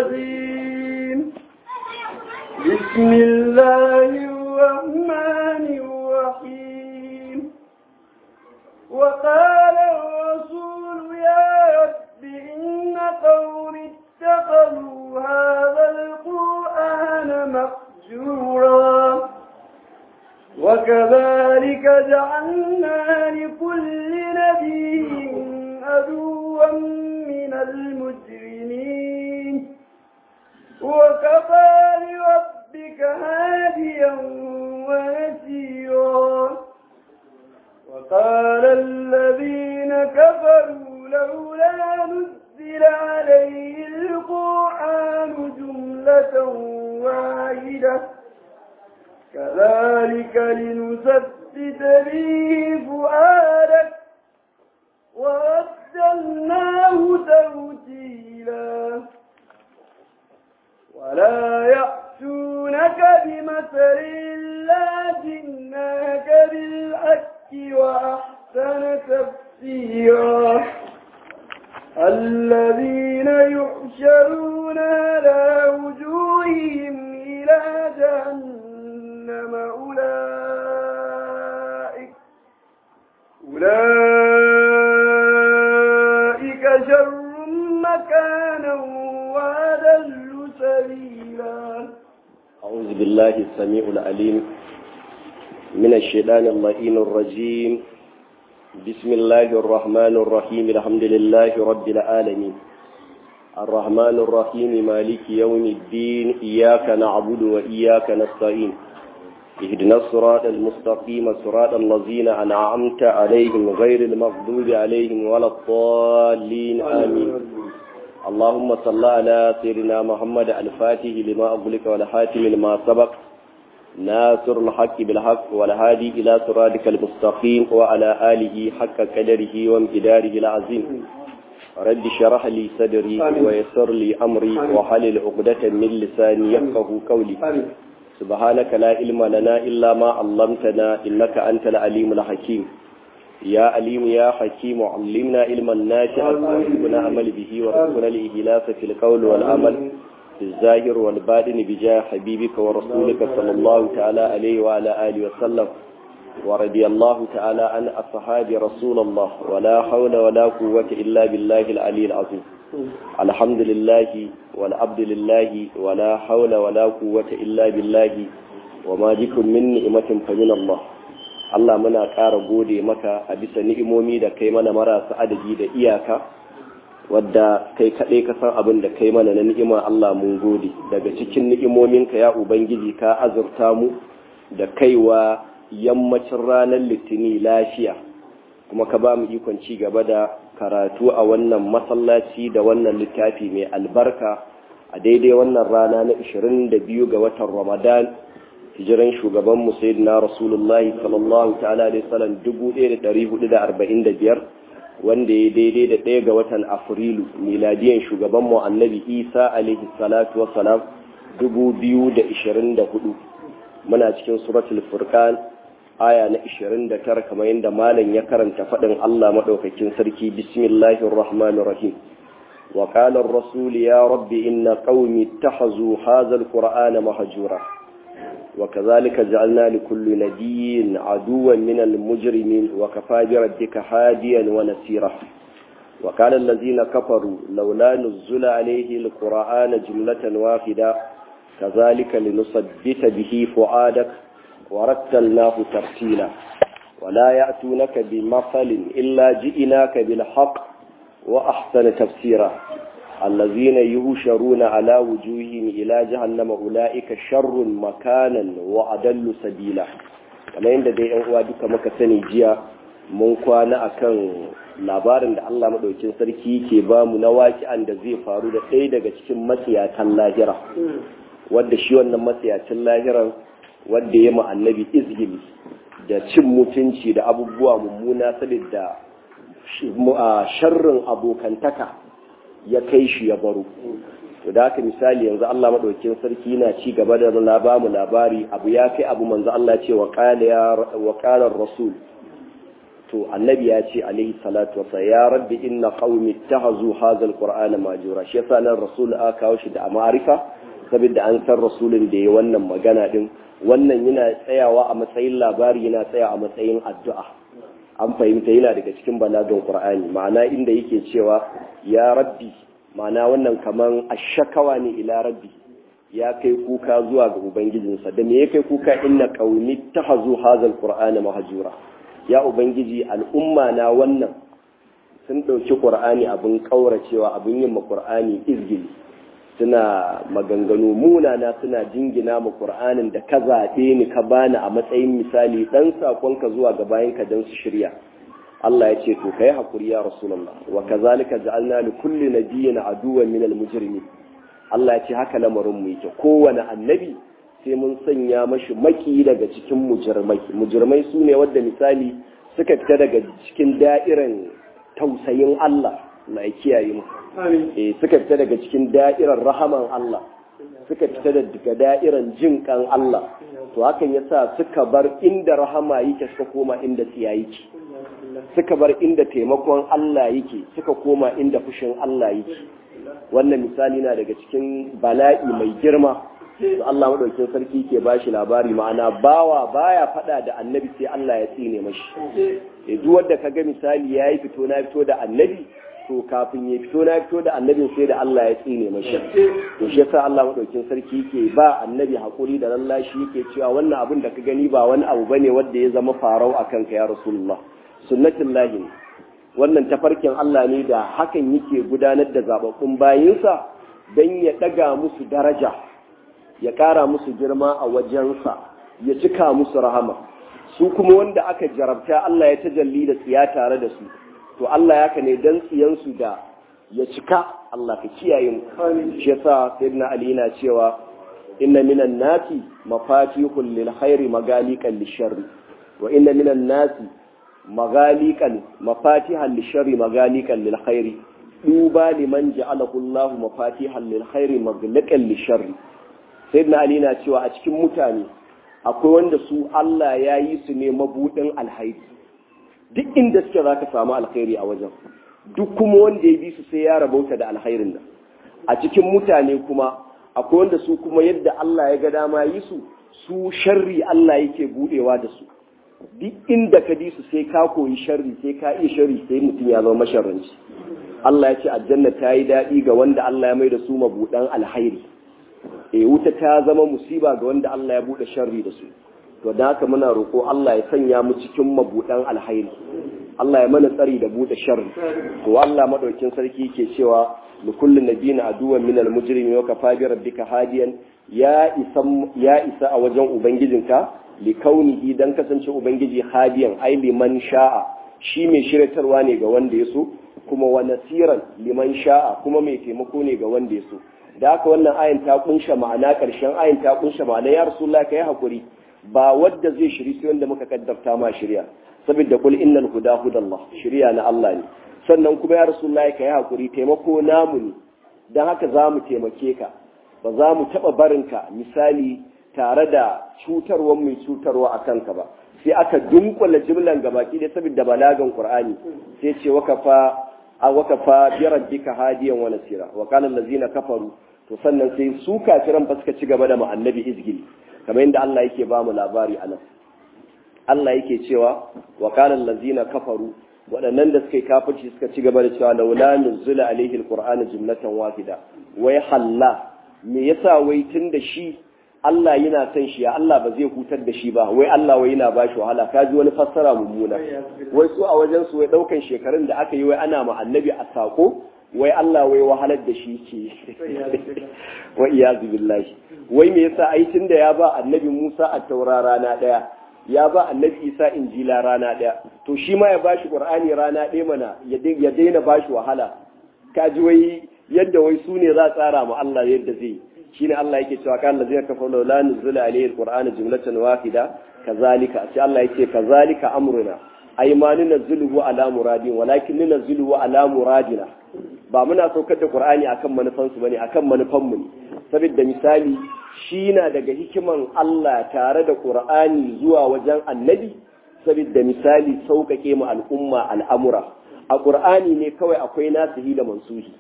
الرجيم بسم الله الرحمن الرحيم وقال الرسول يا رب إن قوم اتخذوا هذا القرآن مهجورا وكذلك جعلنا لكل نبي عدوا من المجرمين وكفى بربك هاديا ونسيرا وقال الذين كفروا لولا نزل عليه القرآن جملة واحدة كذلك لنثبت به فؤادك ورتلناه توتيلا ولا يأتونك بمثل إلا جئناك بالحق وأحسن تفسيرا الذين يحشرون على وجوههم إلى جهنم أولئك أولئك شر مكانا وأذل سبيلا أعوذ بالله السميع العليم من الشيطان اللئيم الرجيم بسم الله الرحمن الرحيم الحمد لله رب العالمين الرحمن الرحيم مالك يوم الدين إياك نعبد وإياك نستعين اهدنا الصراط المستقيم صراط الذين أنعمت عليهم غير المغضوب عليهم ولا الضالين آمين اللهم صل على سيدنا محمد الفاتح لما أغلق والحاتم لما سبق ناصر الحق بالحق والهادي إلى صراطك المستقيم وعلى آله حق قدره وامتداره العظيم رب شرح لي صدري ويسر لي أمري وحلل عقدة من لساني يفقه قولي سبحانك لا علم لنا إلا ما علمتنا إنك أنت العليم الحكيم يا عليم يا حكيم علمنا علما نافعا وارزقنا عمل به وارزقنا الإهلاف في القول والعمل في الظاهر والباطن بجاه حبيبك ورسولك صلى الله تعالى عليه وعلى آله وسلم ورضي الله تعالى عن أصحاب رسول الله ولا حول ولا قوة إلا بالله العلي العظيم الحمد لله والعبد لله ولا حول ولا قوة إلا بالله وما بكم من نعمة فمن الله Allah muna ƙara gode maka a bisa ni'imomi da kai mana marasa adadi da iyaka wadda kai kaɗai ka san abin da kai mana na ni'ima Allah mun gode daga cikin ni'imominka ya Ubangiji ka azurta mu da kaiwa yammacin ranar litini lafiya kuma ka ba mu ikon ci gaba da karatu a wannan masallaci da wannan littafi mai albarka a daidai wannan rana na 22 ga watan Ramadan hijiran shugaban mu sayyidina rasulullahi sallallahu ta'ala alaihi wasallam 1445 wanda ya daidai da ɗaya ga watan afrilu miladiyan shugaban mu annabi isa alaihi salatu wassalam 2024 muna cikin suratul furqan aya na 29 kamar yadda malam ya karanta faɗin Allah madaukakin sarki bismillahir rahmanir rahim وقال الرسول يا رب إن قومي اتخذوا هذا القرآن مهجورا وكذلك جعلنا لكل نبي عدوا من المجرمين وكفى بربك هاديا ونسيرا وقال الذين كفروا لولا نزل عليه القرآن جملة واحدة كذلك لنثبت به فؤادك ورتلناه ترتيلا ولا يأتونك بمثل إلا جئناك بالحق وأحسن تفسيرا الذين يهشرون على وجوههم إلى جهنم أولئك شر مكانا وأدل سبيلا kamar yadda dai yan uwa duka muka sani jiya mun kwana akan labarin da Allah madaukin sarki ke ba mu na waki'an da zai faru da ɗaya daga cikin matsiyatan lahira wadda shi wannan matsiyacin lahiran wadda ya ma annabi izgili da cin mutunci da abubuwa mummuna saboda sharrin abokantaka ya kai shi ya baro to da haka misali yanzu Allah madaukakin sarki yana ci gaba da ba mu labari abu ya kai abu manzo Allah ce wa qala ya wa qala rasul to annabi ya ce alaihi salatu wasa ya rabbi inna qaumi ittahazu hadha alqur'ana majura shi yasa nan rasul aka kawo shi da ma'arifa saboda an san rasulun da ya wannan magana din wannan yana tsayawa a matsayin labari yana tsaya a matsayin addu'a an fahimta yana daga cikin balagan qur'ani ma'ana inda yake cewa ya rabbi ma'ana wannan kaman ashakawa ne ila rabbi ya kai kuka zuwa ga ubangijinsa da me ya kai kuka inna qaumi tahazu hadha alqur'ana mahjura ya ubangiji al'umma na wannan sun dauki qur'ani abin kauracewa abin yin ma qur'ani izgili suna maganganu munana suna jingina ma qur'anin da ka zaɓe ni ka bani a matsayin misali dan sakonka zuwa ga bayanka dan su shirya Allah ya ce to kai hakuri ya rasulullah wa kazalika ja'alna li kulli nabiyyin aduwwan min al-mujrimin Allah ya ce haka lamarin mu yake kowane annabi sai mun sanya mashi maki daga cikin mujirmai mujirmai su ne wadda misali suka fita daga cikin da'iran tausayin Allah na kiyaye mu eh suka fita daga cikin da'irar rahaman Allah suka fita daga da'iran jin kan Allah to hakan yasa suka bar inda rahama yake suka koma inda tsiya yake suka bar inda taimakon Allah yake suka koma inda fushin Allah yake wannan misali na daga cikin bala'i mai girma da Allah madaukin sarki ke bashi labari ma'ana bawa baya fada da annabi sai Allah ya tsine mashi eh duk wanda kaga misali yayi fito na fito da annabi to kafin ya fito na fito da annabin sai da Allah ya tsine mashi to shi yasa Allah madaukin sarki ke ba annabi hakuri da lallashi yake cewa wannan abin da ka gani ba wani abu bane wanda ya zama farau akan ka ya rasulullah sunnatullahi wannan tafarkin Allah ne da hakan yake gudanar da zababbun bayinsa don ya ɗaga musu daraja ya ƙara musu girma a wajensa ya cika musu rahama su kuma wanda aka jarabta Allah ya tajalli da tsiya tare da su to Allah ya ka ne don tsiyansu da ya cika Allah ka kiyaye mu shi yasa sayyidina Ali yana cewa inna minan nasi mafatihul lil khairi magaliqan lisharri wa inna minan nasi magalikan mafatihan lishari magalikan lil khairi duba liman ja'alahu Allah mafatihan lil khairi magalikan lishari sayyidina ali na cewa a cikin mutane akwai wanda su Allah ya yi su ne mabudin alhairi duk inda suke zaka samu alkhairi a wajen duk kuma wanda ya bi su sai ya rabauta da alkhairin nan a cikin mutane kuma akwai wanda su kuma yadda Allah ya ga dama yi su su sharri Allah yake budewa da su duk inda ka bi su sai ka koyi sharri sai ka iya sharri sai mutum ya zama masharranci Allah ya ce aljanna ta yi daɗi ga wanda Allah ya mai da su mabuɗan alhairi e wuta ta zama musiba ga wanda Allah ya buɗe sharri da su to da haka muna roƙo Allah ya sanya mu cikin mabuɗan alhairi Allah ya mana tsari da buɗe sharri to Allah madaukin sarki ke cewa li kulli nabiyyin aduwwan minal mujrimin wa kafa bi rabbika hadiyan ya isa ya isa a wajen ubangijinka likaunihi dan kasance ubangiji hadiyan ai liman sha'a shi mai shiratarwa ne ga wanda ya so kuma wa nasiran liman sha'a kuma mai taimako ne ga wanda ya so da haka wannan ayin ta kunsha ma'ana karshen ayin ta kunsha ma'ana ya rasulullahi kai hakuri ba wadda zai shiri sai wanda muka kaddarta ma shirya saboda kul innal huda hudallah shirya na Allah ne sannan kuma ya rasulullahi kai hakuri taimako namu ne dan haka za mu taimake ka ba za mu taɓa barinka misali tare da cutarwa mai cutarwa a kanka ba sai aka dunkula jimlan gabaki da saboda balagan qur'ani sai ce wakafa a wakafa bi rabbika hadiyan wa nasira wa qala allazina kafaru to sannan sai su kafiran ba suka ci gaba da annabi izgili kamar yadda Allah yake ba mu labari anan Allah yake cewa wa qala allazina kafaru waɗannan da suka yi kafirci suka ci gaba da cewa laula nuzula alaihi alqur'anu jumlatan wahida wai halla me yasa wai tun da shi Allah yana son shi ya Allah ba zai hutar da shi ba wai Allah wai yana ba shi wahala ka ji wani fassara mummuna wai su a wajen su wai daukan shekarun da aka yi wai ana ma annabi a sako wai Allah wai wahalar da shi ke wa iyazu billahi wai me yasa ai tun da ya ba annabi Musa a taura rana daya ya ba annabi Isa injila rana daya to shi ma ya ba shi Qur'ani rana daya mana ya daina ba shi wahala ka ji wai yadda wai su ne za a tsara ma Allah yadda zai shine Allah yake cewa kan lazina kafaru la nuzula alayhi alquran jumlatan wahida kazalika sai Allah yake kazalika amruna ay ma nunzilu ala muradin walakin nunzilu ala muradina ba muna saukar da qur'ani akan manufan su bane akan manufan mu ne saboda misali shi na daga hikiman Allah tare da qur'ani zuwa wajen annabi saboda misali sauƙaƙe mu al'umma al'amura a ƙur'ani ne kawai akwai nasihi da mansuhi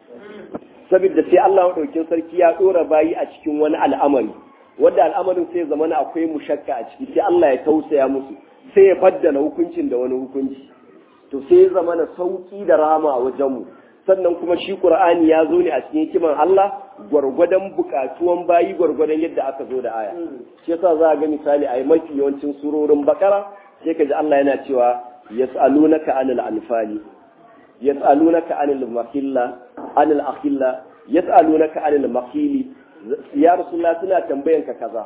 saboda sai Allah maɗaukin sarki ya ɗora bayi a cikin wani al'amari wanda al'amarin sai zamana akwai mushakka a ciki sai Allah ya tausaya musu sai ya baddala hukuncin da wani hukunci to sai ya zamana sauƙi da rama a wajenmu sannan kuma shi Qur'ani ya zo ne a cikin hikiman Allah gwargwadon bukatuwan bayi gwargwadon yadda aka zo da aya shi yasa za a ga misali a mafi yawancin surorin bakara sai ka ji Allah yana cewa yas'alunaka anil anfali yas'alunaka anil mahilla anil akhilla yas'alunaka anil mahili ya rasulullah suna tambayan ka kaza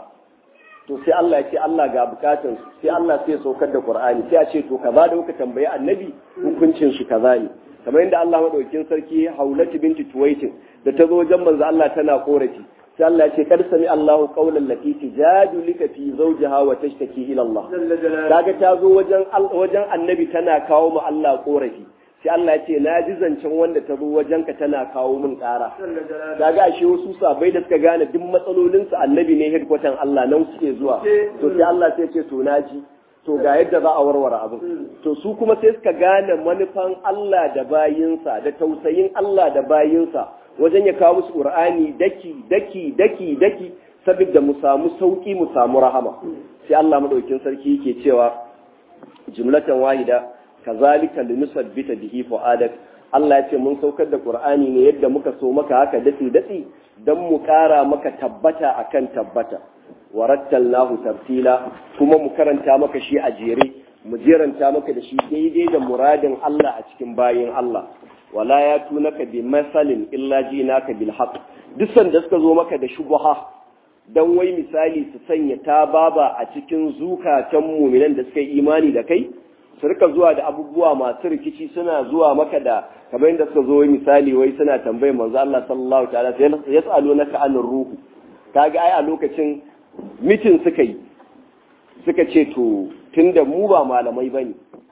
to sai Allah ya ce Allah ga bukatun sai Allah sai ya saukar da Qur'ani sai ya ce to kaza da kuka tambayi annabi hukuncin shi kaza ne kamar yadda Allah madaukakin sarki Haulatu binti Tuwaitin da ta zo wajen manzo Allah tana korafi sai Allah ya ce kar sami Allahu qawlan lati tijadulika fi zawjiha wa tashtaki ila Allah kaga ta zo wajen wajen annabi tana kawo mu Allah korafi sai Allah ya ce na ji zancen wanda ta zo wajen ka tana kawo min ƙara kaga ashe wasu sabai da suka gane duk matsalolin su annabi ne headquarter Allah nan suke zuwa to sai Allah sai ce to naji to ga yadda za a warware abin to su kuma sai suka gane manufan Allah da bayinsa da tausayin Allah da bayinsa wajen ya kawo musu Qur'ani daki daki daki daki saboda mu samu sauki mu samu rahama sai Allah madaukin sarki yake cewa jumlatan wahida kazalika linusabbita bihi fuadak Allah ya ce mun saukar da Qur'ani ne yadda muka so maka haka dati dati dan mu kara maka tabbata akan tabbata warattalnahu tartila kuma mu karanta maka shi a jere mu jeranta maka da shi daidai da muradin Allah a cikin bayin Allah wala ya tunaka bi masalin illa jinaka bil haqq duk sanda suka zo maka da shubha dan wai misali su sanya ta baba a cikin zukatan mu'minan da suka yi imani da kai su rika zuwa da abubuwa masu rikici suna zuwa maka da kamar yadda suka zo misali wai suna tambayar manzo Allah sallallahu ta'ala yas'alunaka anir ruhu kaga ai a lokacin mitin suka yi suka ce to tunda mu ba malamai bane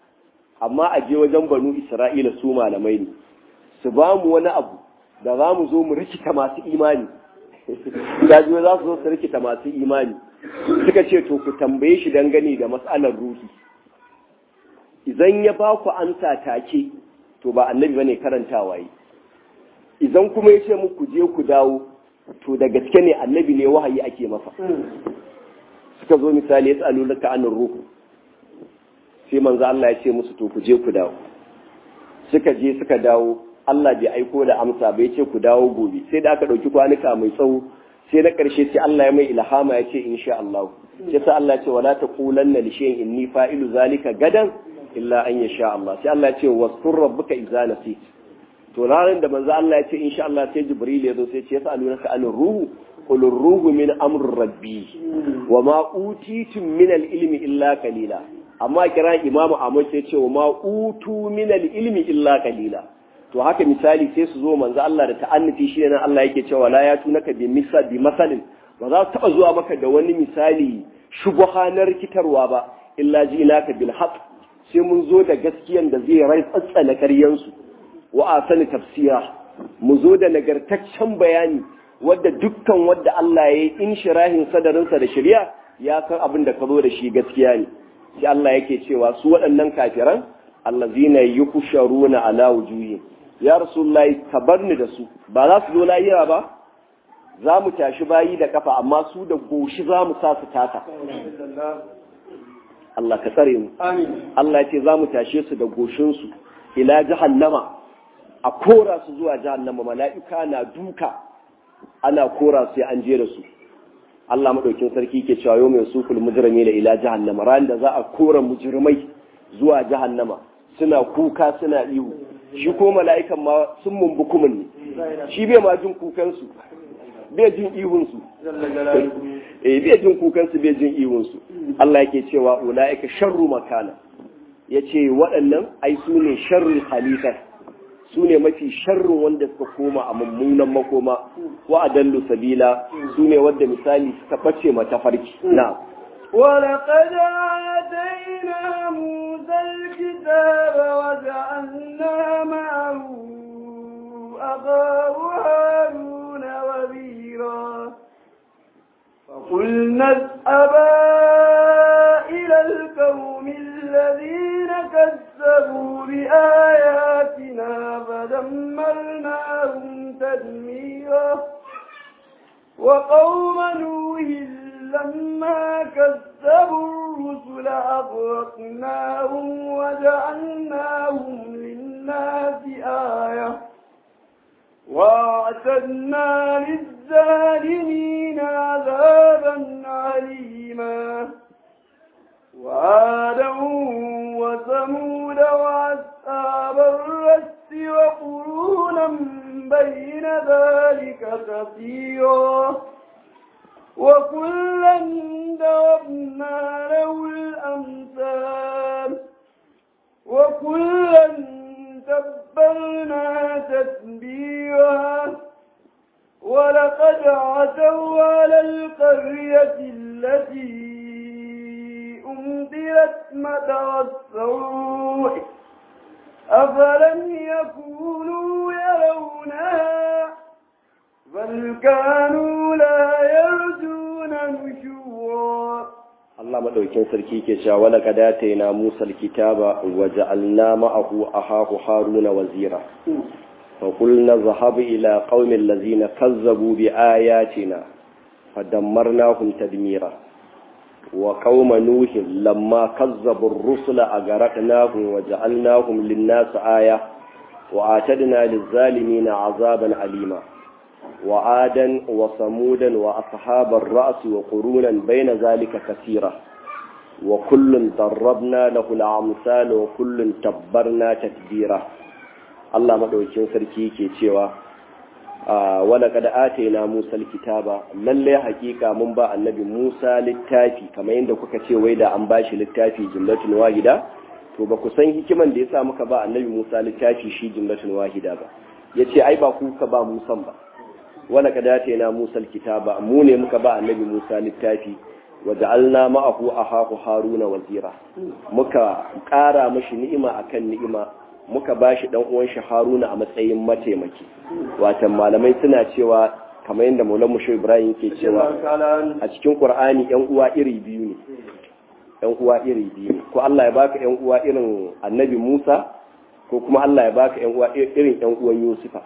amma a je wajen banu Isra'ila su malamai ne su ba mu wani abu da za mu zo mu rikita masu imani da za su zo su rikita masu imani suka ce to ku tambaye shi dangane da matsalar ruhi idan ya ba ku ansa take to ba annabi bane karantawa yi idan kuma ya ce muku je ku dawo to da gaske ne annabi ne wahayi ake masa suka zo misali ya tsalu laka anin ruhu sai manzo Allah ya ce musu to ku je ku dawo suka je suka dawo Allah bai aiko da amsa bai ce ku dawo gobe sai da aka ɗauki kwanuka mai tsawo sai na ƙarshe sai Allah ya mai ilhama ya ce insha Allah sai sa Allah ya ce wala taqulanna li shay'in inni fa'ilu zalika gadan illa an yasha Allah sai Allah ya ce waskur rabbuka idza nasit to ranar da manzo Allah ya ce insha Allah sai Jibril ya zo sai ya ce yas'alunaka anir ruhu qul ruhu min amri rabbi wa ma utitum min al-ilmi illa qalila amma kira imamu Ahmad sai ya ce wa ma utu min al-ilmi illa qalila to haka misali sai su zo manzo Allah da ta'annufi shi nan Allah yake cewa la ya tunaka bi misal bi masalin ba za su taba zuwa maka da wani misali shubha na rikitarwa ba illa ji naka bil haqq sai mun zo da gaskiyan da zai rai tsatsana karyan su wa asani tafsira mu zo da nagartaccen bayani wadda dukkan wadda Allah ya yi inshirahin sadarinsa da shari'a ya san abin da ka zo da shi gaskiya ne sai Allah yake cewa su waɗannan kafiran allazina yukusharuna ala wujuhihim ya rasulullahi ka bar ni da su ba za su zo lahira ba za mu tashi bayi da kafa amma su da goshi za mu sa su taka Allah ka tsare mu Allah ya ce za mu tashe su da goshinsu ila jahannama a kora su zuwa jahannama mala'ika na duka ana kora su an je da su Allah madaukin sarki ke cewa yau mai sukul mujrimi da ila jahannama ran da za a kora mujrimai zuwa jahannama suna kuka suna ihu shi ko mala'ikan ma sun mumbu kumin ne shi bai ma jin kukansu bai jin ihunsu eh bai jin kukansu bai jin ihunsu Allah yake cewa ula'ika sharru makana yace waɗannan ai su ne sharrul khalifa su ne mafi sharrin wanda suka koma a mummunan makoma wa adallu sabila su ne wanda misali suka bace mata farki na ولقد آتينا موسى الكتاب وجعلنا معه أخاه هارون وزيرا فقلنا اذهبا إلى القوم الذين كذبوا بآياتنا فدمرناهم تدميرا وقوم نوح لما كذبوا الرسل أغرقناهم وجعلناهم للناس آية واعتدنا للظالمين عذابا عليما وعادا وثمود وأصحاب الرس وقرونا بين ذلك كثيرا وكلا ضربنا له الأمثال وكلا تبرنا تتبيرا ولقد عتوا على القرية التي أمطرت مطر السوء أفلم يكونوا يرونها بل كانوا لا يرجون نشورا Allah madaukin sarki ke cewa wala kadata na Musa alkitaba wa ja'alna ma'ahu ahahu Haruna wazira fa qulna zahab ila qaumil ladzina kazzabu bi ayatina fadammarnahum tadmira wa qauma nuhin lamma kazzabu ar-rusula agaraknahum wa ja'alnahum lin-nasi aya wa atadna liz-zalimina 'azaban alima وعادا وصمودا وأصحاب الرأس وقرونا بين ذلك كثيرا وكل ضربنا له الأمثال وكل تبرنا تتبيرا الله مدوكين sarki ke cewa wala kada atayna Musa alkitaba lalle hakika mun ba annabi Musa littafi kamar yadda kuka ce wai da an bashi littafi jumlatun wahida to ba ku san hikiman da yasa muka ba annabi Musa littafi shi jumlatun wahida ba yace ai ba ku ka ba Musan ba wala ka dace na Musa kitaba mu ne muka ba annabi Musa littafi wa ja'alna ma'ahu ahahu Haruna wazira muka ƙara mashi ni'ima akan ni'ima muka bashi dan uwan shi Haruna a matsayin mataimaki watan malamai suna cewa kamar yadda Maulana Musho Ibrahim ke cewa a cikin Qur'ani yan uwa iri biyu ne yan uwa iri biyu ne ko Allah ya baka yan uwa irin annabi Musa ko kuma Allah ya baka yan uwa irin yan uwan Yusufa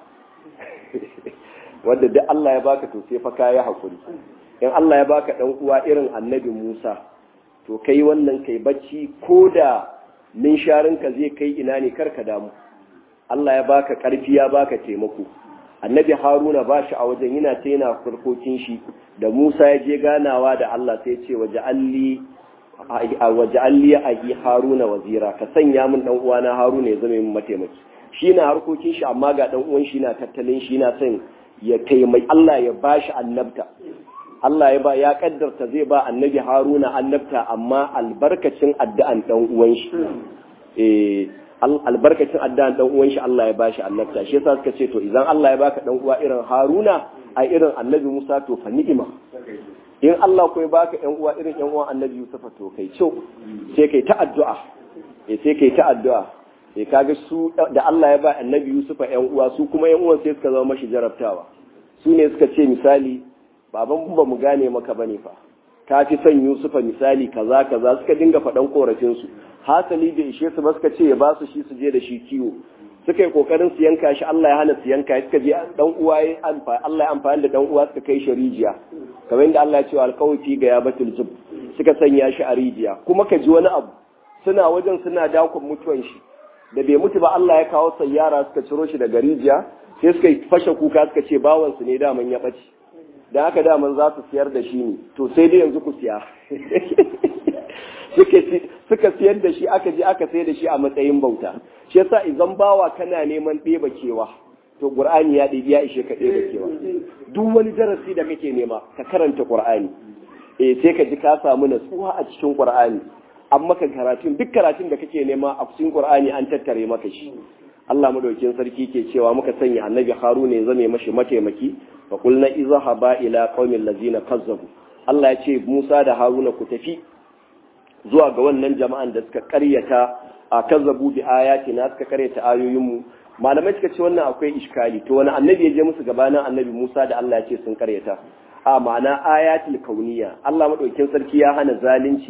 wanda duk Allah ya baka to sai fa kai hakuri in Allah ya baka dan uwa irin annabi Musa to kai wannan kai bacci koda min sharinka zai kai ina ne karka damu Allah ya baka karfi ya baka taimako annabi Haruna ba shi a wajen yana ta yana farkokin shi da Musa ya je ganawa da Allah sai ya ce waja'alli waja'alli ahi Haruna wazira ka sanya min dan uwana Haruna ya zama min mataimaki shi na harkokin shi amma ga dan uwan shi na tattalin shi na son ya taimai Allah ya bashi annabta Allah ya ba ya kaddarta zai ba annabi Haruna annabta amma albarkacin addu'an dan uwan shi eh albarkacin addu'an dan uwan shi Allah ya bashi annabta shi yasa suka ce to idan Allah ya baka dan uwa irin Haruna a irin annabi Musa to fa ni'ima in Allah ko ya baka yan uwa irin yan uwan annabi Yusuf to kai ciao sai kai ta addu'a eh sai kai ta addu'a sai kaga su da Allah ya ba annabi Yusufa ƴan uwa su kuma ƴan uwan sai suka zama mashi jarabtawa su ne suka ce misali baban ba mu gane maka bane fa ka fi son Yusufa misali kaza kaza suka dinga faɗan korafin su hasali da ishe su ba suka ce ya ba su shi su je da shi kiwo suka yi kokarin su yanka shi Allah ya hana su yanka suka je dan uwa ya amfani Allah ya amfani da dan uwa suka kai shi rijiya kamar yadda Allah ya ce alqawfi ga ya batul zub suka sanya shi a rijiya kuma ka ji wani abu suna wajen suna dakon mutuwan shi da bai mutu ba Allah ya kawo sayyara suka ciro shi daga rijiya sai suka fashe kuka suka ce bawansu ne daman ya ɓace da haka daman za su siyar da shi ne to sai dai yanzu ku siya suka siyar da shi aka je aka sai da shi a matsayin bauta shi yasa idan bawa kana neman ɗeba kewa to qur'ani ya ɗebi ya ishe ka ɗeba kewa duk wani darasi da kake nema ka karanta qur'ani eh sai ka ji ka samu natsuwa a cikin qur'ani an maka karatun duk karatun da kake nema a cikin Qur'ani an tattare maka shi Allah madaukin sarki ke cewa muka sanya annabi Haruna ya zame mashi mataimaki fa qulna izhaba ila qaumil ladzina kazzabu Allah ya ce Musa da Haruna ku tafi zuwa ga wannan jama'an da suka karyata a kazzabu bi ayatina suka karyata ayoyinmu malamai suka ce wannan akwai iskali to wani annabi ya je musu gabanin annabi Musa da Allah ya ce sun karyata a ma'ana ayatul kauniya Allah madaukin sarki ya hana zalunci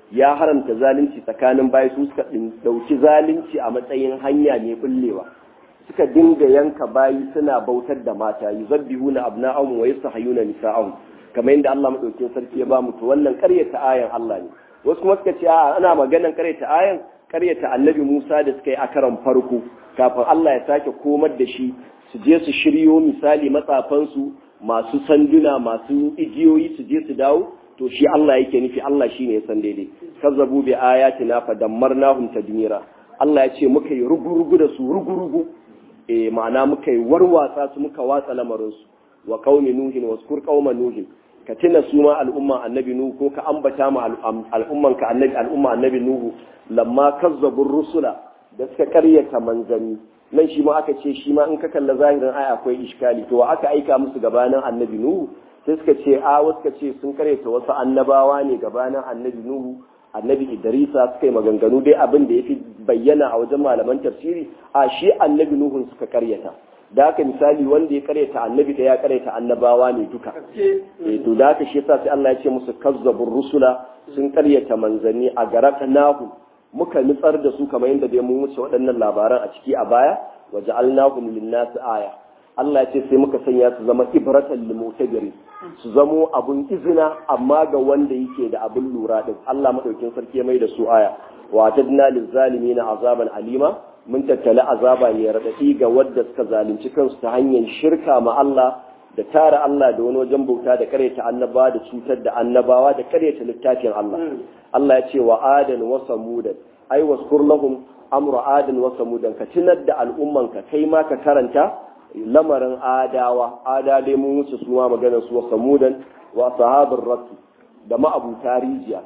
ya haramta zalunci tsakanin bayi su suka dauki zalunci a matsayin hanya mai bullewa suka dinga yanka bayi suna bautar da mata yuzabbihuna abna'ahum wa yastahiyuna nisa'ahum kamar yadda Allah madaukakin sarki ya ba mu to wannan ƙaryata ayan Allah ne wasu kuma suka ce a ana maganan ƙaryata ayan ƙaryata annabi Musa da suka yi a karan farko kafin Allah ya sake komar da shi su je su shiryo misali matsafansu masu sanduna masu igiyoyi su je su dawo to shi Allah yake nufi Allah shine ya san daidai kazzabu bi ayatina fa dammarnahum tadmira Allah ya ce muka yi rugurugu da su rugurugu eh ma'ana muka yi warwatsa su muka watsa lamarin su wa qaumi nuhin waskur qauma nuhin ka tuna su ma al'umma annabi nuhu ko ka ambata ma al'umman ka annabi al'umma annabi nuhu lamma kazzabu rusula da suka karyata manzanni nan shi ma aka ce shi ma in ka kalla zahirin aya akwai iskali to aka aika musu gabanin annabi nuhu sai suka ce a wasu ka ce sun karyata wasu annabawa ne gabanin annabi nuhu annabi idrisa suka yi maganganu dai abin da ya fi bayyana a wajen malaman tafsiri a shi annabi nuhun suka karyata da haka misali wanda ya karyata annabi da ya karyata annabawa ne duka eh to da haka shi yasa sai Allah ya ce musu kazzabur rusula sun karyata manzanni a nahu muka nutsar da su kamar yadda dai mun wuce waɗannan labaran a ciki a baya wa ja'alnahum lin-nas aya Allah ya ce sai muka sanya su zama ibratan lil mutabiri su zamo abun izina amma ga wanda yake da abun lura din Allah madaukin sarki ya mai da su aya wa tadna lil zalimin azaban alima mun tattala azaba ne radadi ga wadda suka zalunci kansu ta hanyar shirka ma Allah da tara Allah da wani wajen bauta da karyata annabawa da cutar da annabawa da karyata littafin Allah Allah ya ce wa adan wa samudan ai waskur lahum amru adan wa samudan ka tunar da al'umman ka kai ma ka karanta lamarin adawa ada dai mun wuce su ma maganar su wa samudan wa ashabur rasul da ma'abuta rijiya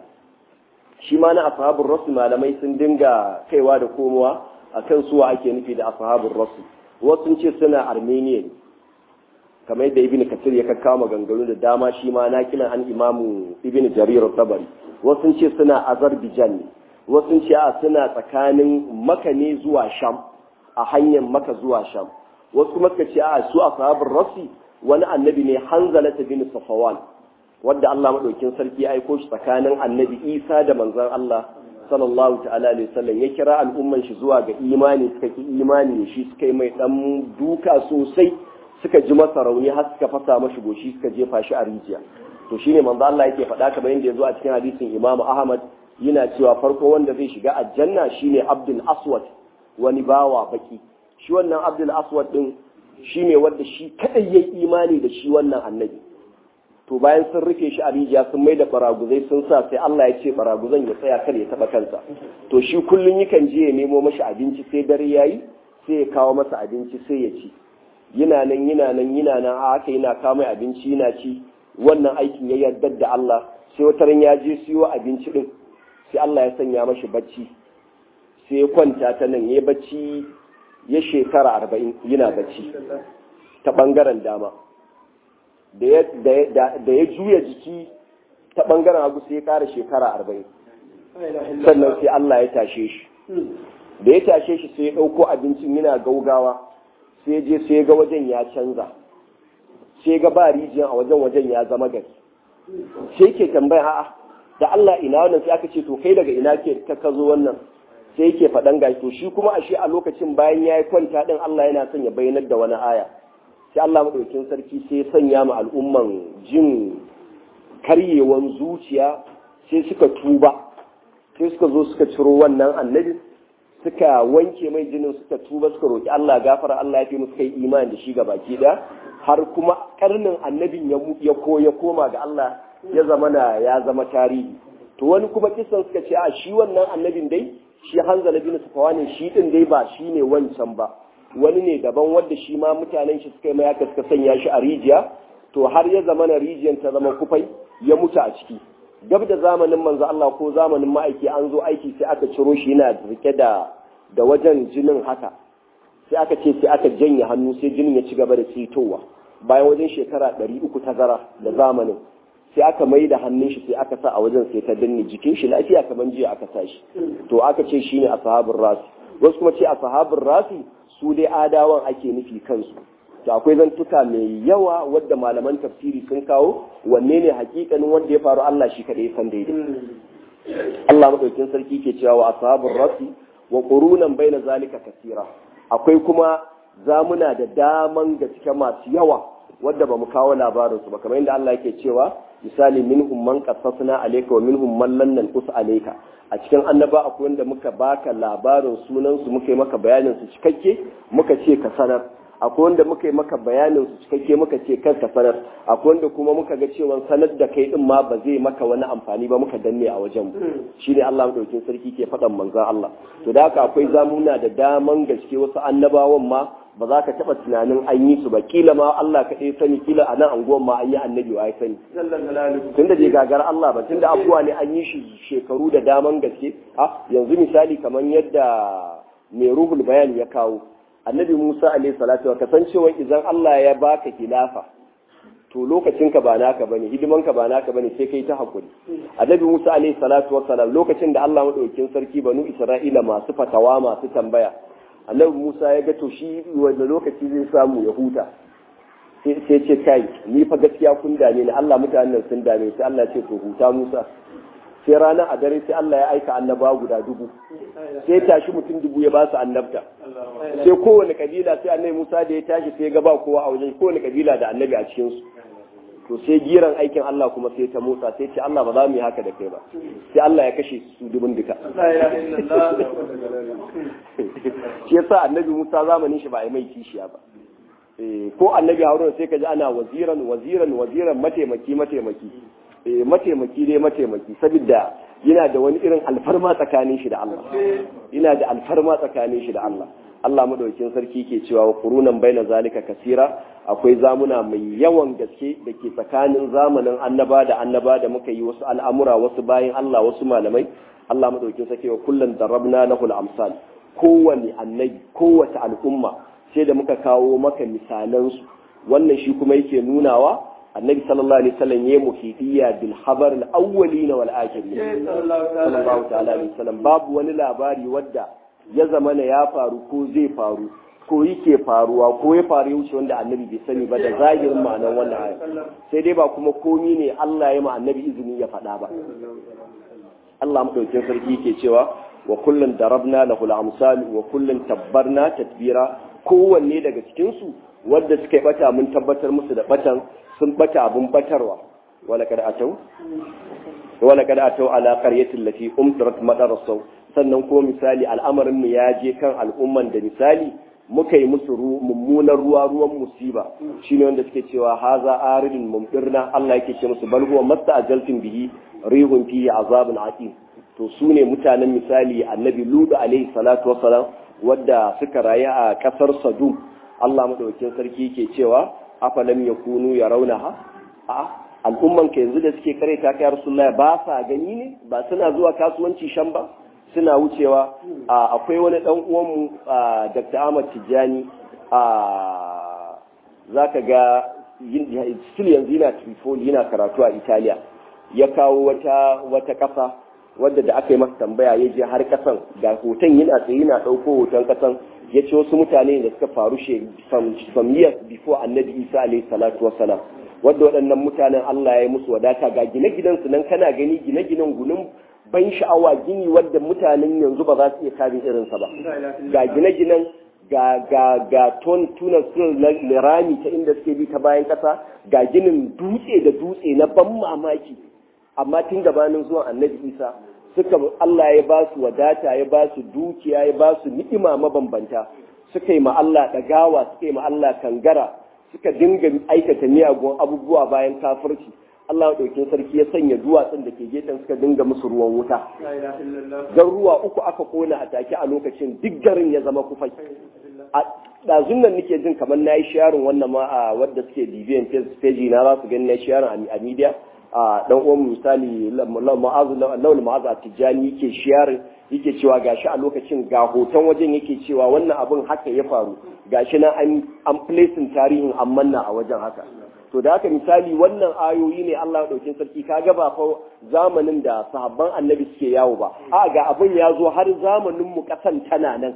shi ma na ashabur rasul malamai sun dinga kaiwa da komowa akan su ake nufi da ashabur rasul wasu sun ce suna armenia ne kamar yadda ibn kasir ya kakkawa maganganu da dama shi ma na kilan an imamu ibn jarir tabari wasu ce suna azerbaijan ne wasu ce a suna tsakanin maka ne zuwa sham a hanyar maka zuwa sham wasu kuma suka ce a su a sahabin rasi wani annabi ne hanzalata bin safawan wadda Allah madaukin sarki ya aiko shi tsakanin annabi isa da manzon Allah sallallahu ta'ala alaihi wasallam ya kira al'umman shi zuwa ga imani suka ki imani shi suka yi mai dan duka sosai suka ji masa rauni har suka fasa mashi goshi suka jefa shi a rijiya to shine manzo Allah yake faɗa kamar yadda ya zo a cikin hadisin Imam Ahmad yana cewa farko wanda zai shiga aljanna shine Abdul Aswad wani bawa baki shi wannan Abdul Aswad din shine wanda shi kadai yayi imani da shi wannan annabi to bayan sun rufe shi a rijiya sun mai da baraguzai sun sa sai Allah ya ce baraguzan ya tsaya kar ya taba kansa to shi kullun yakan je ya nemo mashi abinci sai dare yayi sai ya kawo masa abinci sai ya ci yana nan yana nan yana nan a haka yana kawo mai abinci yana ci wannan aikin ya yarda da Allah sai wata ran ya je siyo abinci din sai Allah ya sanya mashi bacci sai ya kwanta ta nan ya bacci ya shekara arba'in yana bacci ta bangaren dama da ya juya jiki ta bangaren hagu sai ya kara shekara arba'in sannan sai Allah ya tashe shi da ya tashe shi sai ya ɗauko abincin yana gaugawa sai je sai ga wajen ya canza sai ga ba rijiyan a wajen wajen ya zama gari sai ke tambaya a'a da Allah ina wannan sai aka ce to kai daga ina ke ka zo wannan sai yake faɗan gashi to shi kuma ashe a lokacin bayan ya yi kwanta din Allah yana son ya bayyanar da wani aya sai Allah madaukakin sarki sai ya sanya ma al'umman jin karyewan zuciya sai suka tuba sai suka zo suka ciro wannan annabi suka wanke mai jinin suka tuba suka roki Allah gafara Allah ya fi musu kai imani da shi ga baki da har kuma karnin annabin ya ko ya koma ga Allah ya zama na ya zama tarihi to wani kuma kisan suka ce a shi wannan annabin dai shi Hanzala bin Safwan shi din dai ba shi ne wancan ba wani ne daban wanda shi ma mutanen shi suka yi mai aka suka sanya shi a rijiya to har ya zama na rijiyar ta zama kufai ya mutu a ciki gab da zamanin manzo Allah ko zamanin ma'aiki an zo aiki sai aka ciro shi yana rike da da wajen jinin haka sai aka ce sai aka janye hannu sai jinin ya ci gaba da tsitowa bayan wajen shekara ɗari uku tazara da zamanin sai aka mai da hannun shi sai aka sa a wajen sai ta danne jikin shi lafiya kamar jiya aka sa shi to aka ce shine ashabul rasi wasu kuma ce ashabul rasi su dai adawan ake nufi kansu to akwai zantuka mai yawa wadda malaman tafsiri sun kawo wanne ne hakikanin wanda ya faru Allah shi kadai san daidai Allah madaukin sarki ke cewa wa ashabur rasi wa qurunan baina zalika kasira akwai kuma zamuna da daman gaske masu yawa wadda ba mu kawo labarinsu ba kamar yadda Allah yake cewa misali minhum man qassasna alayka wa minhum man lam nanqus alayka a cikin annaba akwai wanda muka baka labarin sunan su muka yi maka bayanin su cikakke muka ce ka sanar akwai wanda muka yi maka bayanin su cikakke muka ce kar ka sanar akwai wanda kuma muka ga cewa sanar da kai din ma ba zai maka wani amfani ba muka danne a wajen mu shine Allah madaukin sarki ke faɗan manzon Allah to da haka akwai zamuna da daman gaske wasu annabawan ma ba za ka taɓa tunanin an yi su ba kila ma Allah kaɗai sani kila a nan anguwan ma an yi annabi wa ya sani tun da bai gagar Allah ba tun da abubuwa ne an yi shi shekaru da daman gaske a yanzu misali kamar yadda mai ruhul bayan ya kawo annabi Musa alaihi salatu wa kasancewa idan Allah ya baka khilafa to lokacin ka ba naka bane hidiman ka ba naka bane sai kai ta hakuri annabi Musa alaihi salatu wa salam lokacin da Allah madaukakin sarki banu Isra'ila masu fatawa masu tambaya annabi Musa ya ga to shi wanda lokaci zai samu ya huta sai ce kai ni fa gaskiya kun dame ni Allah mutanen sun dame sai Allah ce to huta Musa sai rana a dare sai Allah ya aika annaba guda dubu sai tashi mutum dubu ya ba su annabta sai kowane kabila sai annabi Musa da ya tashi sai ga ba kowa a wajen kowane kabila da annabi a cikin su to sai giran aikin Allah kuma sai ta motsa sai ce Allah ba za mu yi haka da kai ba sai Allah ya kashe su dubun duka shi yasa annabi Musa zamanin shi ba a yi mai kishiya ba ko annabi Haruna sai ka ji ana waziran waziran waziran mataimaki mataimaki mataimaki dai mataimaki saboda yana da wani irin alfarma tsakanin shi da Allah yana da alfarma tsakanin shi da Allah Allah madaukin sarki ke cewa wa qurunan baina zalika kasira akwai zamuna mai yawan gaske da ke tsakanin zamanin annaba da annaba da muka yi wasu al'amura wasu bayan Allah wasu malamai Allah madaukin sarki wa kullun darabna lahu al-amsal kowane annabi kowace al'umma sai da muka kawo maka misalansu wannan shi kuma yake nunawa annabi sallallahu alaihi wasallam ya muhidiyya bil khabar al awwalin wal akhirin sallallahu ta'ala alaihi wasallam babu wani labari wadda ya zama na ya faru ko zai faru ko yake faruwa ko ya faru ya wuce wanda annabi bai sani ba da zahirin ma'anar wannan aya sai dai ba kuma komi ne Allah ya ma annabi izini ya faɗa ba Allah madaukakin sarki yake cewa wa kullun darabna lahu al-amsal wa kullun tabbarna tatbira kowanne daga cikin su wanda suka yi bata mun tabbatar musu da batan sun bata abun batarwa wala kad atau wala kad atau ala qaryatin lati umtirat madarasaw sannan ko misali al'amarin mu ya je kan al'umman da misali muka yi musu mummunan ruwa ruwan musiba shine wanda suke cewa haza aridun mumtirna Allah yake ce musu bal huwa masta'jaltum bihi rihun fihi azabun aqim to su ne mutanen misali annabi ludu alaihi salatu wasalam wadda suka rayu a kasar sadum Allah madaukakin sarki ke cewa afalam yakunu yarawnaha a al'umman ka yanzu da suke kare ta kai rasulullahi ba sa gani ne ba suna zuwa kasuwanci shan ba suna wucewa akwai wani dan uwan mu Dr. Ahmad Tijjani a zaka ga still yanzu yana Tripoli yana karatu a Italiya ya kawo wata wata kasa wadda da aka yi masa tambaya ya je har kasan ga hoton yana tsaye yana ɗauko hoton kasan ya ce wasu mutane da suka faru she some years before annabi isa alaihi salatu wasalam wadda waɗannan mutanen Allah ya yi musu wadata ga gine-ginen su nan kana gani gine-ginen gunin ban sha'awa gini wadda mutanen yanzu ba za su iya kare irinsa ba ga gine-ginen ga ga ga ton tunan sun rami ta inda suke bi ta bayan ƙasa ga ginin dutse da dutse na ban mamaki amma tun gabanin zuwan annabi isa suka Allah ya ba su wadata ya ba su dukiya ya ba su ni'ima mabambanta suka yi ma Allah ɗagawa suka yi ma Allah kangara suka dinga aikata miyagun abubuwa bayan kafirci Allah ɗaukin sarki ya sanya duwatsun da ke gefen suka dinga musu ruwan wuta ruwa uku aka kona a take a lokacin duk garin ya zama kufai a ɗazun nan nake jin kamar na yi sharin wannan ma a wadda suke bibiyan page na za su gani na sharin a media a dan uwan misali ma'azu laul ma'azu a tijjani yake sharing yake cewa gashi a lokacin ga hoton wajen yake cewa wannan abin haka ya faru gashi na an an placing tarihin an manna a wajen haka to da haka misali wannan ayoyi ne Allah ya dauke sarki kaga ba fa zamanin da sahabban annabi suke yawo ba a ga abin ya zo har zamanin mu kasan tana nan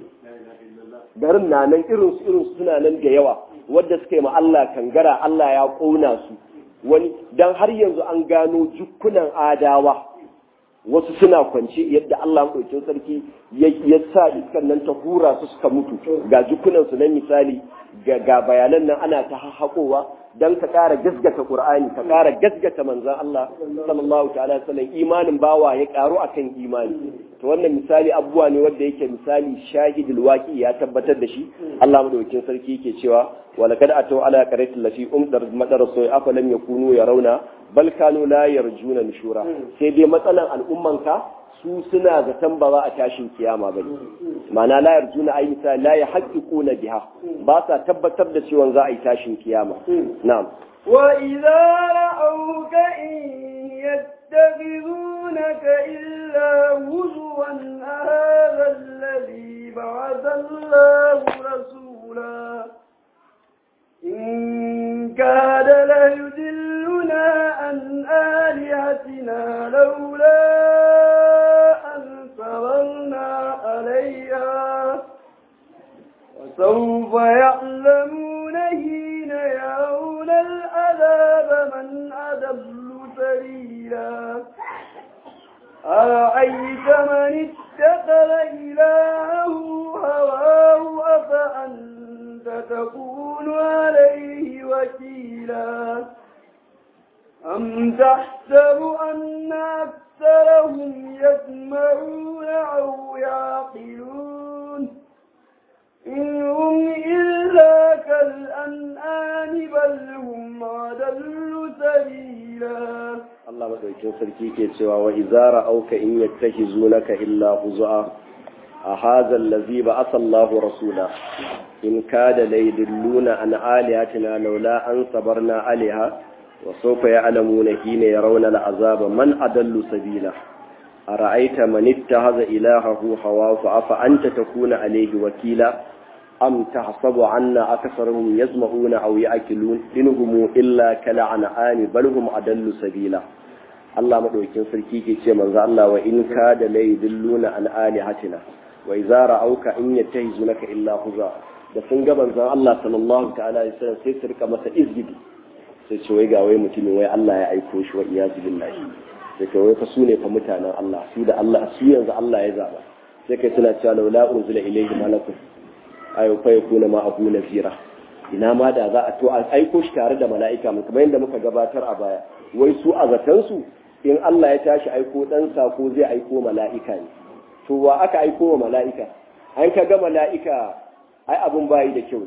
garin na nan irin su irin suna nan da yawa wadda suka yi ma Allah kangara Allah ya kona su wani dan har yanzu an gano jukkunan adawa wasu suna kwance yadda Allah maɗaukin sarki ya sa iskan nan ta hura su suka mutu ga jikunansu na misali ga bayanan nan ana ta haƙowa don ka ƙara gasgata Qur'ani ka ƙara gasgata manzan Allah sallallahu ta'ala sallam imanin bawa ya ƙaru akan imani to wannan misali abubuwa ne wanda yake misali shahidul waqi ya tabbatar da shi Allah madaukakin sarki yake cewa walaqad ataw ala qaratil lati umdar madar soy afalam yakunu yarawna bal kanu la yarjuna nushura sai dai matsalan al'ummanka su suna zaton ba za a tashin kiyama ba ma'ana la yarjuna ay misali la yahqiquna biha ba sa tabbatar da cewa za a yi tashin kiyama na'am wa idza ra'awka in يتخذونك إلا هزوا هذا الذي بعث الله رسولا إن كاد ليدلنا عن آلهتنا لولا أن صبرنا عليها وسوف يعلمون حين يرون العذاب من أضل سبيلا أرأيت من اتخذ إلهه هواه أفأنت تكون عليه وكيلا أم تحسب أن أكثرهم يسمعون أو يعقلون إن هم إلا كالأنعام بل هم أضل سبيلا Allah madaukin sarki ke cewa wa izara auka in yattahizunaka illa huzua a hadha allazi ba'atha Allahu rasula in kada laydilluna an alihatina laula an sabarna alaiha wa sawfa ya'lamuna hina yarawna al'azaba man adallu sabila ara'aita man ittakhadha ilahahu hawahu afa anta takuna alayhi wakila am tahsabu anna aktharuhum yasma'una aw ya'qilun inhum illa kal'an'ani bal hum adallu sabila Allah madaukin sarki ke ce manzo Allah wa in ka da lai dilluna an alihatina wa idza ra'auka in yattahizunaka illa huza da sun ga manzon Allah sallallahu ta'ala alaihi wasallam sai su rika masa izgidi sai ce wai ga wai mutumin wai Allah ya aiko shi wa iyazu billahi sai kai wai fa su ne fa mutanen Allah su da Allah su yanzu Allah ya zaba sai kai suna cewa laula unzila ilayhi malakun ayo fa yakuna ma abu nazira ina ma da za a to a aiko shi tare da mala'ika mu kamar yadda muka gabatar a baya wai su a zatansu in Allah ya tashi aiko dan sako zai aiko mala'ika ne to wa aka aiko wa mala'ika an ka ga mala'ika ai abun bayi da kyau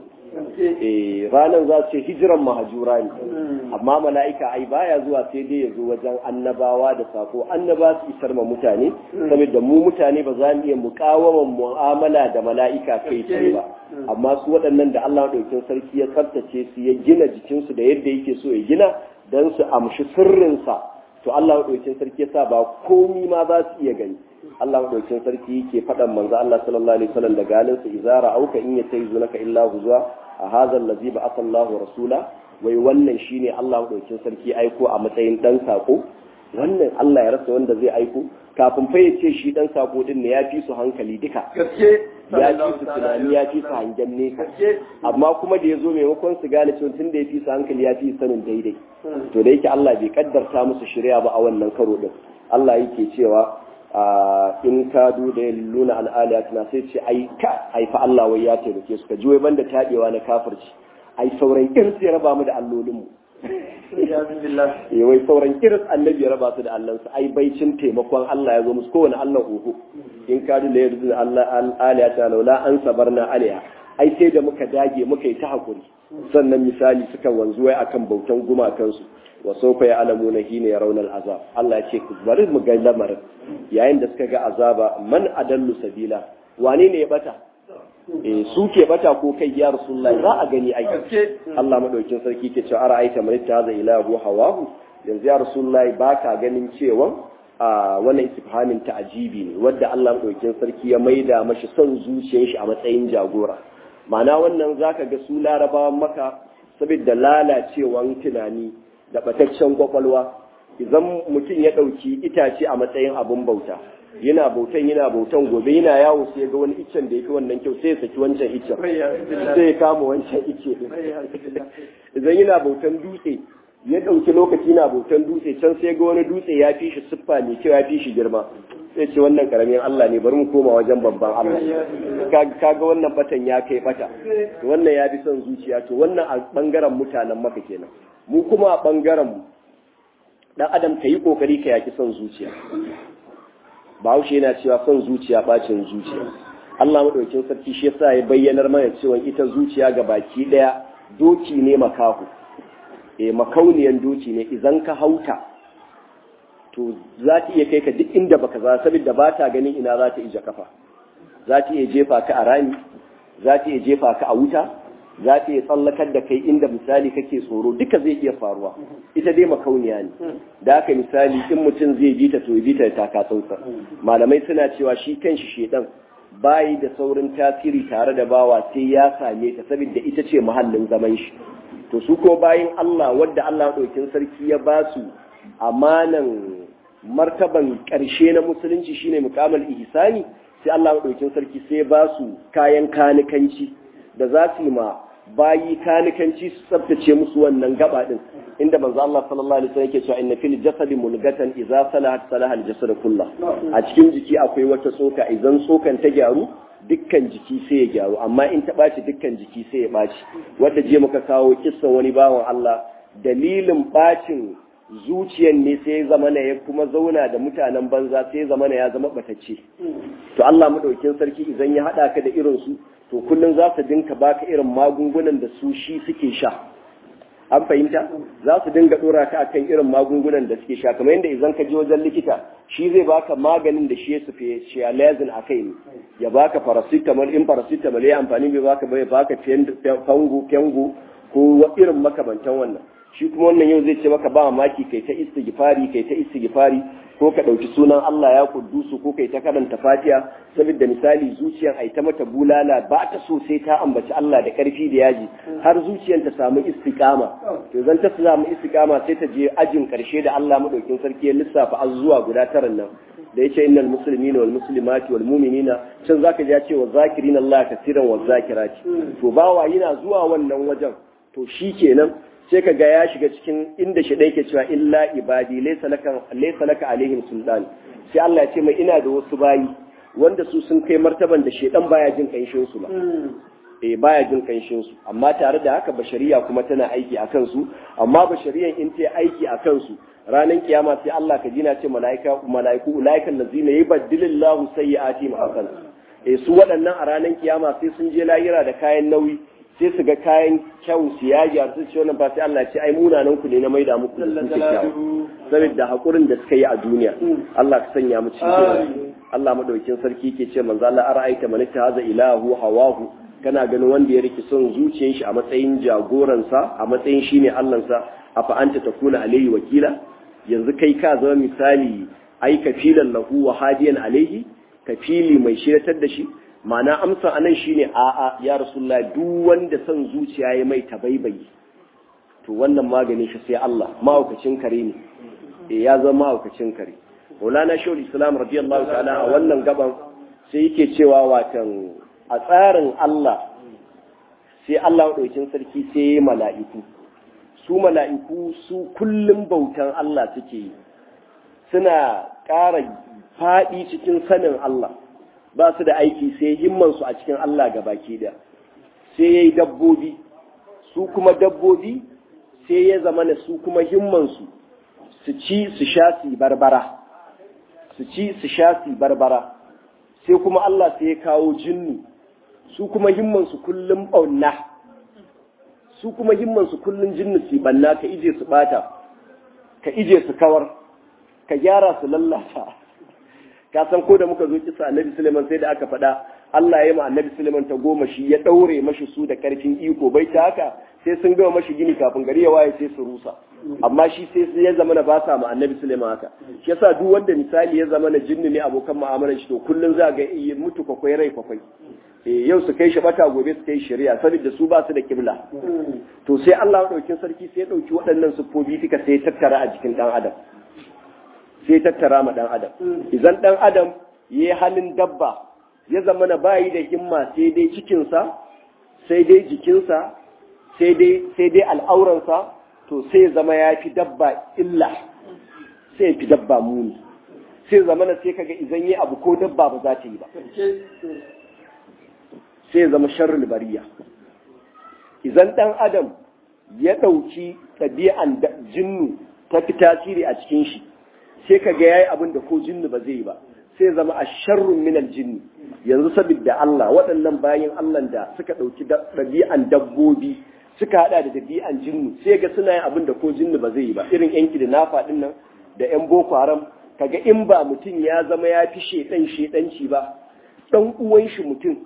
eh ranar za su ce hijiran mahajura ne amma mala'ika ai baya zuwa sai dai ya zo wajen annabawa da sako annaba su isar ma mutane saboda mu mutane ba za mu iya mukawaman mu'amala da mala'ika kai tsaye ba amma su waɗannan da Allah ɗaukin sarki ya tsaftace su ya gina jikinsu da yadda yake so ya gina don su amshi sirrinsa to Allah ɗaukin sarki ya sa ba komi ma za su iya gani Allah ɗaukin sarki yake faɗan manzo Allah sallallahu alaihi wasallam da galin sa izara auka in yatayzunaka illa huzwa a hadha allazi ba'atha Allahu rasula wai wannan shine Allah ɗaukin sarki aiko a matsayin dan sako wannan Allah ya rasa wanda zai aiko kafin fa ya ce shi dan sako din ne ya fi su hankali duka gaske ya fi su tunani ya fi su hangen nesa amma kuma da ya zo maimakon su gane cewa tun da ya fi su hankali ya fi sanin daidai to da yake Allah bai kaddarta musu shirya ba a wannan karo din Allah yake cewa in ka da ya luna al'aliyatina sai ce ai ka ai fa Allah wai ya taimake su ka ji wai banda tabewa na kafirci ai sauran irin ya raba mu da allolinmu wai sauran irin annabi ya raba su da allansu ai baicin taimakon Allah ya zo musu kowane Allah uku in ka da ya rubuta Allah al'aliyata laula an sabarna alaiha ai sai da muka dage muka yi ta hakuri sannan misali suka wanzu wai akan bautan gumakansu wa sofa ya alamu na hina ya raunar azab Allah ya ce ku bari mu ga lamarin yayin da suka ga azaba man adallu sabila wane ne ya bata eh su ke bata ko kai ya rasulullah za a gani ai Allah madaukin sarki ke cewa ara'aita man ittaza ilahu hawahu yanzu ya rasulullah baka ganin cewa a wannan istifhamin ta'ajibi ne wanda Allah madaukin sarki ya maida mashi son zuciyar shi a matsayin jagora ma'ana wannan zaka ga su larabawan maka saboda lalacewan tunani da bataccen kwakwalwa idan mutum ya ɗauki itace a matsayin abin bauta yana bautan yana bautan gobe yana yawo sai ga wani iccen da yake wannan kyau sai ya saki wancan iccen sai ya kama wancan icce idan yana bautan dutse ya ɗauki lokaci na bautan dutse can sai ga wani dutse ya fi shi siffa mai kyau ya fi shi girma sai ce wannan karamin Allah ne bari mu koma wajen babban Allah kaga wannan batan ya kai bata wannan ya fi son zuciya to wannan a bangaren mutanen maka kenan mu kuma a bangaren mu dan adam ka yi kokari ka yaki son zuciya bahaushe yana cewa son zuciya bacin zuciya Allah madaukin sarki shi yasa ya bayyanar mana cewa ita zuciya ga baki daya doki ne makahu eh makauniyan doki ne idan ka hauta to za ta iya kai ka duk inda baka za saboda ba ta ganin ina za ta ija kafa za ta iya jefa ka a rami za ta iya jefa ka a wuta za ta iya tsallakar da kai inda misali kake tsoro duka zai iya faruwa ita dai makauniya ne da haka misali in mutum zai bi ta to bi ta taka tsantsa malamai suna cewa shi kanshi shedan bayi da saurin tasiri tare da bawa sai ya same ta saboda ita ce muhallin zaman shi to su ko bayin Allah wadda Allah ɗaukin sarki ya ba su amanan martaban ƙarshe na musulunci shine mukamal ihsani sai Allah ɗaukin sarki sai ba su kayan kanikanci da za su yi ma bayi kanikanci su tsabtace musu wannan gaba din inda manzo Allah sallallahu alaihi wasallam yake cewa inna fil jasadi mulgatan idza salahat salaha al jasad kullah a cikin jiki akwai wata tsoka idan tsokan ta gyaru dukkan jiki sai ya gyaru amma in ta ɓaci dukkan jiki sai ya ɓaci wadda je muka kawo kissan wani bawan Allah dalilin ɓacin zuciyan ne sai ya zama ya kuma zauna da mutanen banza sai ya zama ya zama ɓatacce to Allah madaukin sarki idan ya haɗa ka da irin su to kullum za su dinka baka irin magungunan da su shi suke sha an fahimta za su dinga dora ka akan irin magungunan da suke sha kamar yadda idan ka je wajen likita shi zai baka maganin da shi ya sufe shialazin a kai ne ya baka paracetamol in paracetamol ya amfani bai baka bai baka fango fengo ko irin makamantan wannan shi kuma wannan yau zai ce maka ba maki kai ta istighfari kai ta istighfari ko ka ɗauki sunan Allah ya kuddusu ko kai ta karanta fatiha saboda misali zuciyar ai ta mata bulala ba ta so sai ta ambaci Allah da ƙarfi da yaji har zuciyar ta samu istiqama to zan ta samu istiqama sai ta je ajin ƙarshe da Allah madaukin sarki ya lissafa azuwa guda tara nan da yace innal muslimina wal muslimati wal mu'minina can zaka ji ya ce wa zakirina Allah katiran wa zakirati to bawa yana zuwa wannan wajen to shikenan sai ka ga ya shiga cikin inda shi ɗaya ke cewa illa ibadi laysa laka alaihim sultan sai Allah ya ce mai ina da wasu bayi wanda su sun kai martaban da shedan baya jin kanshin su ba eh baya jin kanshin su amma tare da haka bashariya kuma tana aiki a kansu amma bashariyan in ta aiki a kansu ranar kiyama sai Allah ka jina ce malaika malaiku ulaikan lazina yubaddilillahu sayyi'ati hasan eh su waɗannan a ranar kiyama sai sun je lahira da kayan nauyi sai su ga kayan kyau su yaji su ce wannan ba sai Allah ce ai munanan ku ne na maida muku da kuke kyau saboda hakurin da suka yi a duniya Allah ka sanya mu cikin Allah madaukin sarki ke ce manzo Allah ara'aita man haza ilahu hawahu kana ganin wanda ya riki son zuciyar shi a matsayin jagoransa a matsayin shine Allahnsa afa anta takuna alayhi wakila yanzu kai ka zama misali ai kafilan lahu wa hadiyan alayhi kafili mai shiratar da shi ma'ana amsa anan shine a'a ya rasulullah duk wanda son zuciya ya mai tabaibayi to wannan magani shi sai Allah mahaukacin kare ne eh ya zama mahaukacin kare Maulana Shawul Islam radiyallahu ta'ala a wannan gaban sai yake cewa watan a tsarin Allah sai Allah ɗaukin sarki sai mala'iku su mala'iku su kullum bautan Allah suke yi suna ƙara faɗi cikin sanin Allah ba su da aiki sai himmansu a cikin Allah ga baki da sai ya yi dabbobi su kuma dabbobi sai ya zama na su kuma himmansu su ci su sha su barbara su ci su sha su barbara sai kuma Allah sai ya kawo jinnu su kuma himmansu kullum ɓauna su kuma himmansu kullum jinnu su banna ka ije su bata ka ije su kawar ka gyara su lallata ka san ko da muka zo kisa annabi Suleiman sai da aka faɗa Allah ya yi ma annabi Suleiman ta goma shi ya ɗaure mashi su da ƙarfin iko bai ta haka sai sun gama mashi gini kafin gari ya waye sai su rusa amma shi sai ya zama na ba sa ma annabi Suleiman haka shi yasa duk wanda misali ya zama na jinni ne abokan mu'amalar shi to kullun za ga iya mutu kwakwai rai kwakwai eh yau su kai shi bata gobe su kai shari'a saboda su ba su da kibla to sai Allah ɗaukin sarki sai ya ɗauki waɗannan siffofi duka sai ya tattara a jikin ɗan adam sai tattara ma ɗan adam idan ɗan adam ya yi halin dabba ya zama na bayi da himma sai dai cikinsa sai dai jikinsa sai dai al'auransa to sai zama ya fi dabba illa sai fi dabba muni sai zama na sai kaga idan yi abu ko dabba ba za ta yi ba sai zama sharrul bariya idan ɗan adam ya ɗauki ɗabi'an jinnu ta fi tasiri a cikin shi sai kaga ya yi abin da ko jinnu ba zai yi ba sai zama a sharrun minal jinni yanzu saboda Allah waɗannan bayan Allah da suka ɗauki ɗabi'an dabbobi suka haɗa da ɗabi'an jinnu sai ga suna yin abin da ko jinnu ba zai yi ba irin yanki da nafa ɗin nan da yan boko haram kaga in ba mutum ya zama ya fi shedan shedanci ba ɗan uwan shi mutum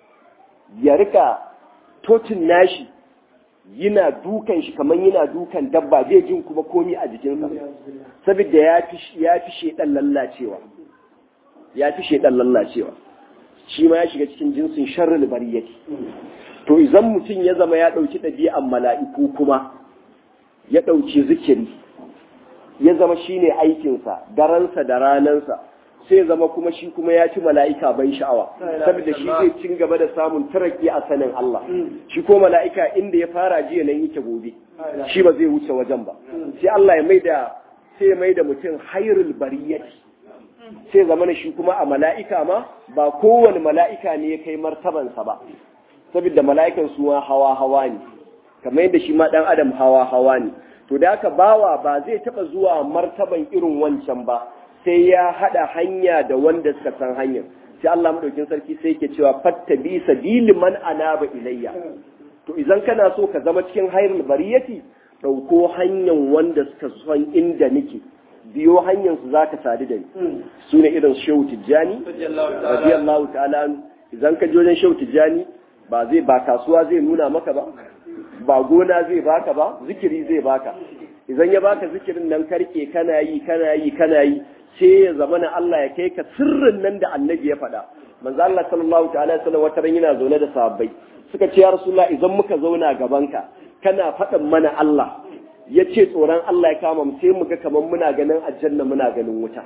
ya rika tocin nashi yana dukan shi kamar yana dukan dabba zai jin kuma komi a jikinsa saboda ya fi ya fi shedan lallacewa ya fi shedan lallacewa shi ma ya shiga cikin jinsin sharrul bariyati to idan mutum ya zama ya dauki ɗabi'an mala'iku kuma ya dauki zikiri ya zama shine aikinsa daransa da ranansa sai zama kuma shi kuma ya ci mala'ika ban sha'awa saboda shi zai cin gaba da samun taraki a sanin Allah shi ko mala'ika inda ya fara jiya nan yake gobe shi ba zai wuce wajen ba sai Allah ya maida sai ya maida mutum hairul bariyati sai zama shi kuma a mala'ika ma ba kowane mala'ika ne ya kai martabansa ba saboda mala'ikan su hawa hawa ne kamar yadda shi ma dan adam hawa hawa ne to da haka bawa ba zai taba zuwa martaban irin wancan ba sai ya hada hanya da wanda suka san hanyar sai Allah madaukin sarki sai yake cewa fattabi sabili man anaba ilayya to idan kana so ka zama cikin hayrul bariyati dauko hanyar wanda suka san inda nake biyo hanyar su zaka sadu da ni su ne irin shehu tijjani radiyallahu ta'ala idan ka je wajen shehu tijjani ba zai ba kasuwa zai nuna maka ba ba gona zai baka ba zikiri zai baka idan ya baka zikirin nan karke kana yi kana yi kana yi sai ya zama na Allah ya kai ka sirrin nan da annabi ya faɗa manzo Allah sallallahu ta'ala sallam wata ran yana zaune da sahabbai suka ce ya rasulullah idan muka zauna gabanka kana faɗin mana Allah ya ce tsoron Allah ya kama mu sai mu ga kamar muna ganin aljanna muna ganin wuta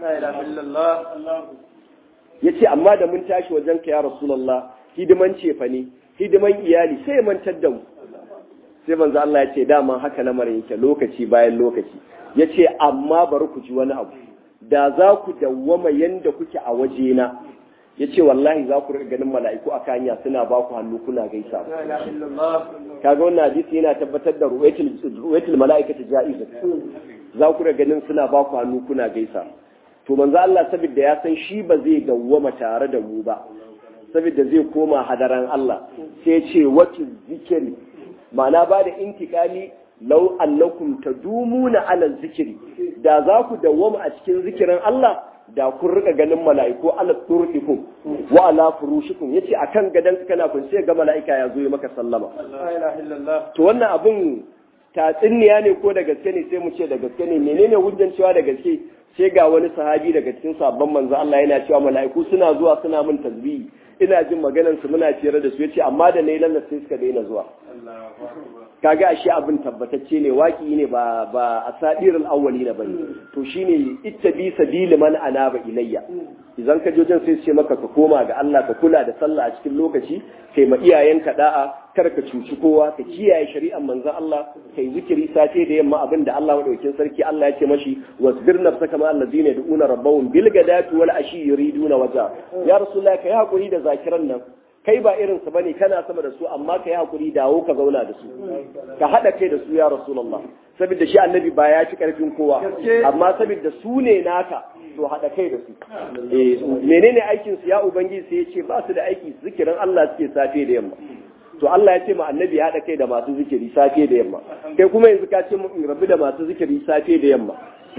ya ce amma da mun tashi wajen ka ya rasulullah hidiman cefa ne hidiman iyali sai mantar da mu sai manzo Allah ya ce dama haka lamarin yake lokaci bayan lokaci ya ce amma bari ku ji wani abu da za ku dawwama yanda kuke a wajena ya ce wallahi za ku ganin mala'iku a kanya suna ba ku hannu kuna gaisa kaga wannan hadisi yana tabbatar da ruwaitul mala'ikati ja'iza za ku ganin suna ba ku hannu kuna gaisa to manzo Allah saboda ya san shi ba zai dawwama tare da mu ba saboda zai koma hadaran Allah sai ya ce wata zikiri ma'ana ba da intikali lau annakum tadumuna ala zikiri da za ku dawwama a cikin zikirin Allah da kun rika ganin mala'iku ala turfikum wa ala furushikum yace akan gadan kana kun sai ga mala'ika ya zo maka sallama to wannan abun tatsuniya ne ko da gaske ne sai mu ce da gaske ne menene hujjan cewa da gaske sai ga wani sahabi daga cikin sabon manzo Allah yana cewa mala'iku suna zuwa suna min tasbihi ina jin maganar su muna ciyar da su yace amma da nayi lallas sai suka daina zuwa kaga ashe abin tabbatacce ne waki ne ba ba asadirul awwalina bane to shine ittabi sabili man anaba ilayya idan ka jojin sai ce maka ka koma ga Allah ka kula da sallah a cikin lokaci kai ma iyayenka da'a kar ka cuci kowa ka kiyaye shari'ar manzon Allah kai zikiri sace da yamma abin da Allah madaukakin sarki Allah ya ce mashi wasbir nafsaka ma allazina yad'una rabbahum bil gadati wal ashi yuriduna waja ya rasulullah kai hakuri da zakiran nan kai ba irin su bane kana sama da su amma kai hakuri dawo ka zauna da su ka hada kai da su ya rasulullah saboda shi annabi ba ya ci karfin kowa amma saboda su ne naka to hada kai da su eh menene aikin su ya ubangiji sai ya ce ba su da aiki zikirin Allah suke safe da yamma to Allah ya ce ma annabi ya haɗa kai da masu zikiri safe da yamma kai kuma yanzu ka ce mu in rabu da masu zikiri safe da yamma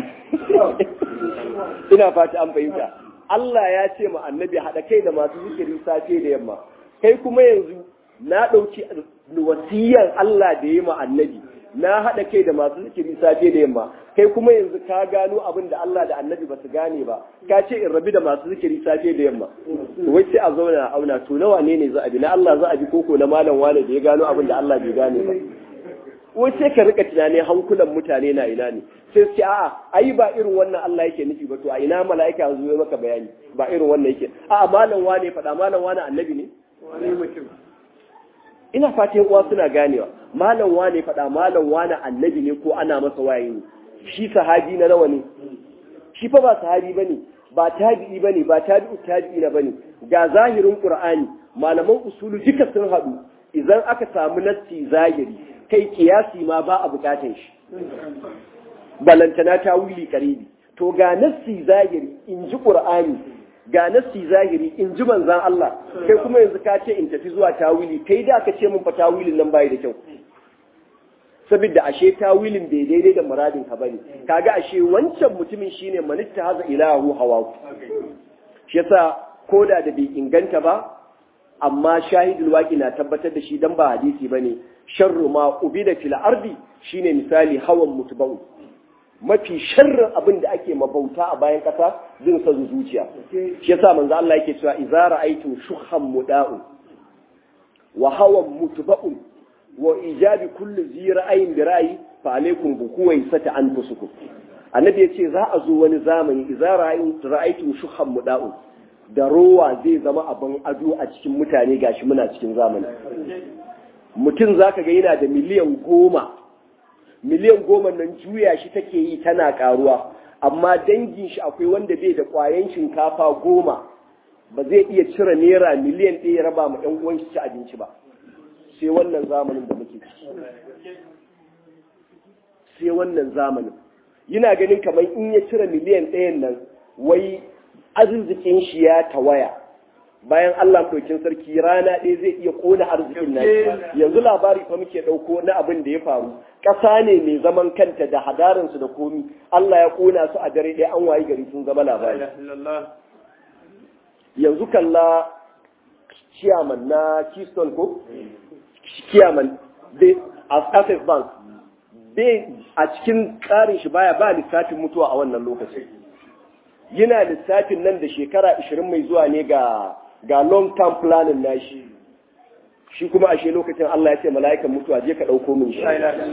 ina fata an fahimta Allah ya ce ma annabi haɗa kai da masu zikiri safe da yamma kai kuma yanzu na ɗauki wasiyan Allah da ya ma annabi na haɗa kai da masu zikiri safe da yamma kai kuma yanzu ka gano abin da Allah da annabi ba su gane ba ka ce in rabi da masu zikiri safe da yamma wai sai a zauna a auna to nawa ne ne za a bi na Allah za a bi koko na malam wane da ya gano abin da Allah bai gane ba wai sai ka rika tunani hankulan mutane na ina ne sai su ce a'a ai ba irin wannan Allah yake nufi ba to a ina mala'ika ya zo maka bayani ba irin wannan yake a'a malam wane faɗa malam wane annabi ne ina fatan uwa suna ganewa malam wane faɗa malam wane annabi ne ko ana masa waye ne shi sahabi na nawa ne shi fa ba sahabi bane ba tabi'i bane ba tabi'u tabi'i na bane ga zahirin qur'ani malaman usulu duka sun haɗu idan aka samu nassi zahiri kai kiyasi ma ba a bukatan shi balantana ta wuli karibi to ga nassi zahiri in ji qur'ani ga nassi zahiri in ji manzan Allah kai kuma yanzu ka ce in tafi zuwa tawili kai da aka ce mun fa tawilin nan bai da kyau saboda ashe tawilin bai daidai da muradin ka bane kaga ashe wancan mutumin shine manitta haza ilahu hawa shi yasa koda da bai inganta ba amma shahidul waqi na tabbatar da shi dan ba hadisi bane sharru ma ubida fil ardi shine misali hawan mutbau mafi sharrin abin da ake mabauta a bayan kasa zin sa zuciya shi yasa manzo Allah yake cewa idza ra'aytum shukhan muda'u wa hawan mutba'un wa ijabi kulli zi ra'ayin bi ra'ayi fa alaikum bi kuwaisati anfusukum annabi yace za a zo wani zamani idza ra'aytum shukhan muda'u da rowa zai zama abin ado a cikin mutane gashi muna cikin zamani mutum zaka ga yana da miliyan goma miliyan goma nan juya shi take yi tana karuwa amma dangin shi akwai wanda bai da kwayan shinkafa goma ba zai iya cire naira miliyan ɗaya ya raba ma ɗan uwan shi ci abinci ba sai wannan zamanin da muke ciki sai wannan zamanin yana ganin kamar in ya cire miliyan ɗayan nan wai arzikin shi ya tawaya bayan Allah ɗaukin sarki rana ɗaya zai iya ƙona arzikin nan yanzu labari fa muke ɗauko na abin da ya faru ƙasa ne mai zaman kanta da hadarinsu da komi Allah ya ƙona su a dare ɗaya an wayi gari sun zama labari yanzu kalla ciyaman na keystone ko ciyaman a access bank bai a cikin tsarin shi baya ba lissafin mutuwa a wannan lokacin yana lissafin nan da shekara 20 mai zuwa ne ga ga long term planning nashi shi kuma ashe lokacin Allah ya ce mala'ikan mutuwa je ka dauko min shi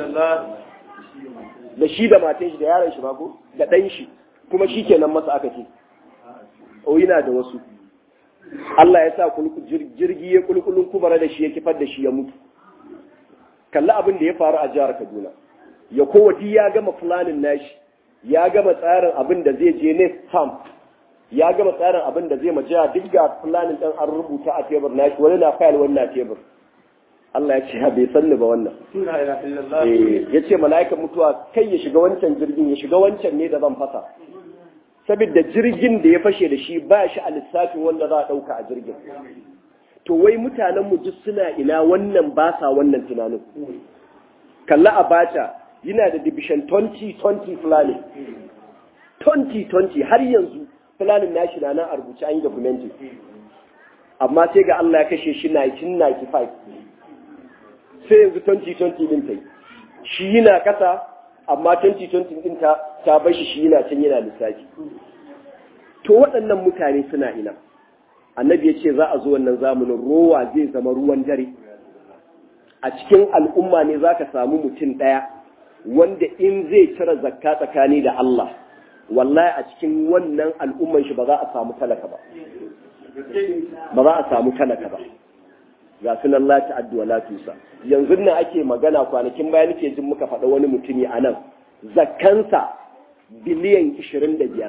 da shi da matan shi da yaron shi ko da dan shi kuma shi kenan masa aka ce o yana da wasu Allah ya sa jirgi ya kulkulun kubara da shi ya kifar da shi ya mutu kalli abin da ya faru a jihar Kaduna ya kowati ya gama planning nashi ya gama tsarin abin da zai je next camp ya gama tsarin abin da zai majiya duk ga planning ɗin an rubuta a tebur na shi wani na fayil wani na tebur Allah ya ce ha bai sanni ba wannan ya ce mala'ikan mutuwa kai ya shiga wancan jirgin ya shiga wancan ne da zan fasa saboda jirgin da ya fashe da shi ba shi a lissafin wanda za a ɗauka a jirgin to wai mutanen mu duk suna ina wannan ba sa wannan tunanin kalla abacha yana da division 2020 planning 2020 har yanzu planning nashi na nan a rubuce an yi documented amma sai ga Allah ya kashe shi 1995 sai yanzu 2020 din ta yi shi yana kasa amma 2020 din ta ta bar shi shi yana can yana lissafi to waɗannan mutane suna ina annabi ya ce za a zo wannan zamanin rowa zai zama ruwan dare a cikin al'umma ne za ka samu mutum ɗaya wanda in zai cire zakka tsakani da Allah wallahi a cikin wannan al'umman shi ba za a samu talaka ba ba za a samu talaka ba ga sunan lati addu'a latusa yanzu nan ake magana kwanakin bayan nake jin muka faɗa wani mutumi a nan zakkansa biliyan 25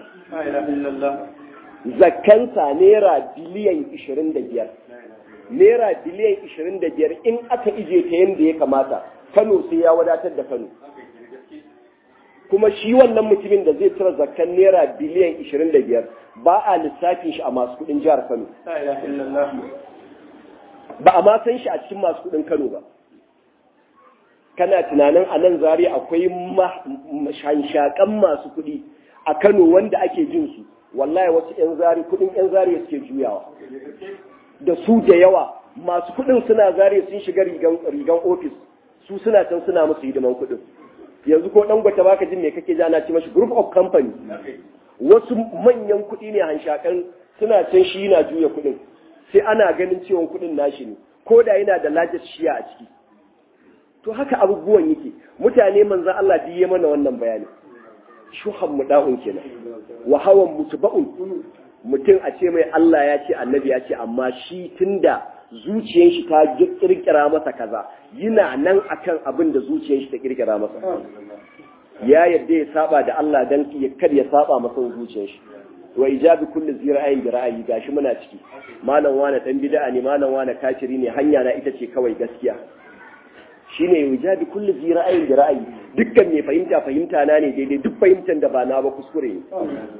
zakkansa naira biliyan 25 naira biliyan 25 in aka ije ta yadda ya kamata kano sai ya wadatar da kano kuma shi wannan mutumin da zai tura zakkan naira biliyan 25 ba a lissafin shi a masu kudin jihar kano ba a ma san shi a cikin masu kudin kano ba kana tunanin a nan zari akwai shanshakan masu kudi a kano wanda ake jin su wallahi wasu 'yan zari kudin 'yan zari suke juyawa da su da yawa masu kudin suna zari sun shiga rigan ofis su suna can suna musu hidiman kudin yanzu ko dan gwata baka jin me kake ja na ci mashi group of company wasu manyan kudi ne hanshakan suna can shi yana juya kudin sai ana ganin cewa kudin nashi ne ko da yana da largest shiya a ciki to haka abubuwan yake mutane manzan Allah diye mana wannan bayani shuhan muda'un kenan wa hawan mutba'un mutum a ce mai Allah ya ce annabi ya ce amma shi tunda zuciyar shi ta kirkira masa kaza yana nan akan abin da zuciyar shi ta kirkira masa ya yadda ya saba da Allah dan ya kar ya saba masa zuciyar shi wa ijabi kulli zira'in bi ra'ayi gashi muna ciki malam wani dan bid'a ne malam wani kafiri ne hanya na ita ce kawai gaskiya shine ijabi kulli zira'in bi ra'ayi dukkan mai fahimta fahimta na ne daidai duk fahimtar da ba na ba kuskure ne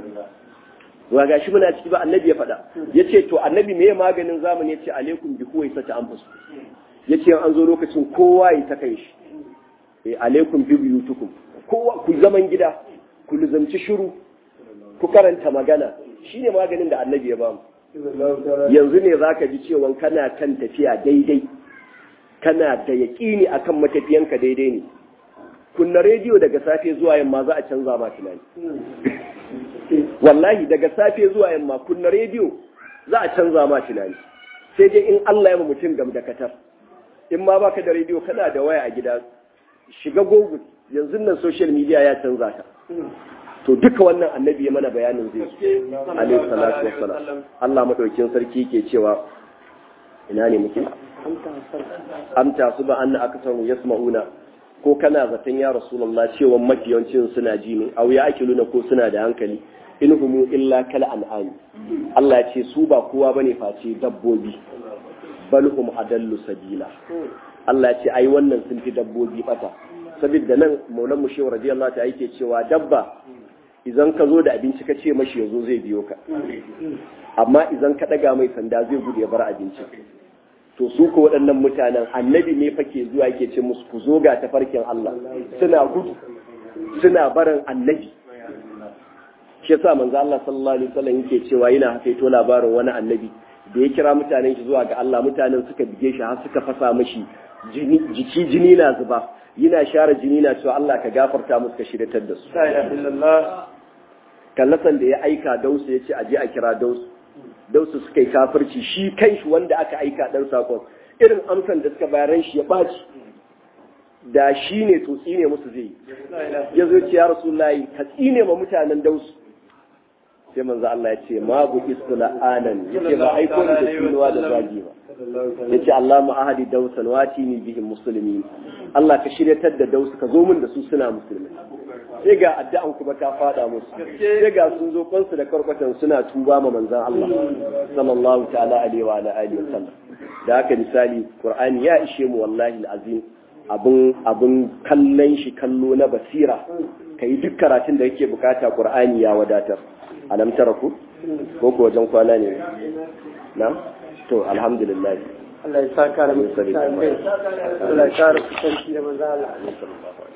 wa gashi muna ciki ba annabi ya faɗa yace to annabi me maganin zamani yace alaikum bi huwa sata anfus yace an zo lokacin kowa ya ta kai shi eh alaikum bi buyutukum kowa ku zaman gida ku luzamci shiru ku karanta magana shine maganin da annabi ya ba mu yanzu ne zaka ji cewa kana kan tafiya daidai kana da yaƙini akan matafiyanka daidai ne kunna rediyo daga safe zuwa yamma za a canza ma tunani wallahi daga safe zuwa yamma kunna rediyo za a canza ma tunani sai dai in Allah ya mutum gam da katar in ma baka da rediyo kana da waya a gida shiga google yanzu nan social media ya canza ka to duka wannan annabi ya mana bayanin zai alaihi salatu wassalam Allah madaukin sarki ke cewa ina ne muke amta su ba anna aksaru yasma'una ko kana zaton ya rasulullah cewa mafiyancin suna ji ne au ya akiluna ko suna da hankali in humu illa kal an'am Allah ya ce su ba kowa bane face dabbobi bal hum adallu sabila Allah ya ce ai wannan sun fi dabbobi bata saboda nan maulan mu shehu radiyallahu ta yake cewa dabba idan ka zo da abinci ka ce mashi yazo zai biyo ka amma idan ka daga mai sanda zai gudu ya bar abinci to su ko waɗannan mutanen annabi ne fake zuwa yake ce musu ku zo ga tafarkin Allah suna gudu suna barin annabi shi yasa manzo Allah sallallahu alaihi wasallam yake cewa yana hakaito labarin wani annabi da ya kira mutanen shi zuwa ga Allah mutanen suka bige shi har suka fasa mashi jiki jini na zuba yana share jini na cewa Allah ka gafarta musu ka shiryatar da su kallasan da ya aika dausu ya ce aje a kira dausu dausu suka yi kafirci shi kai shi wanda aka aika dan sakon irin amsan da suka bayaran shi ya baci da shi ne to tsine musu zai ya zo ce ya rasulullahi ka tsine ma mutanen dausu sai manzo Allah ya ce ma bu istila'anan yace ba aiko ni da tsinuwa da zagi ba yace Allah mu ahadi dausan wati ni bihim muslimin Allah ka shiryatar da dausu ka zo min da su suna musulmi sai ga addu'an kuma ta fada musu sai ga sun zo kansu da karkwatan suna tuba ma manzon Allah sallallahu ta'ala alaihi wa ala alihi wasallam da haka misali Qur'ani ya ishe mu wallahi alazim abun abun kallon shi kallo na basira kai duk karatun da yake bukata Qur'ani ya wadatar alam taraku ko ko wajen kwana ne na to alhamdulillah Allah ya saka da mutum Allah ya kara kusanci da manzo Allah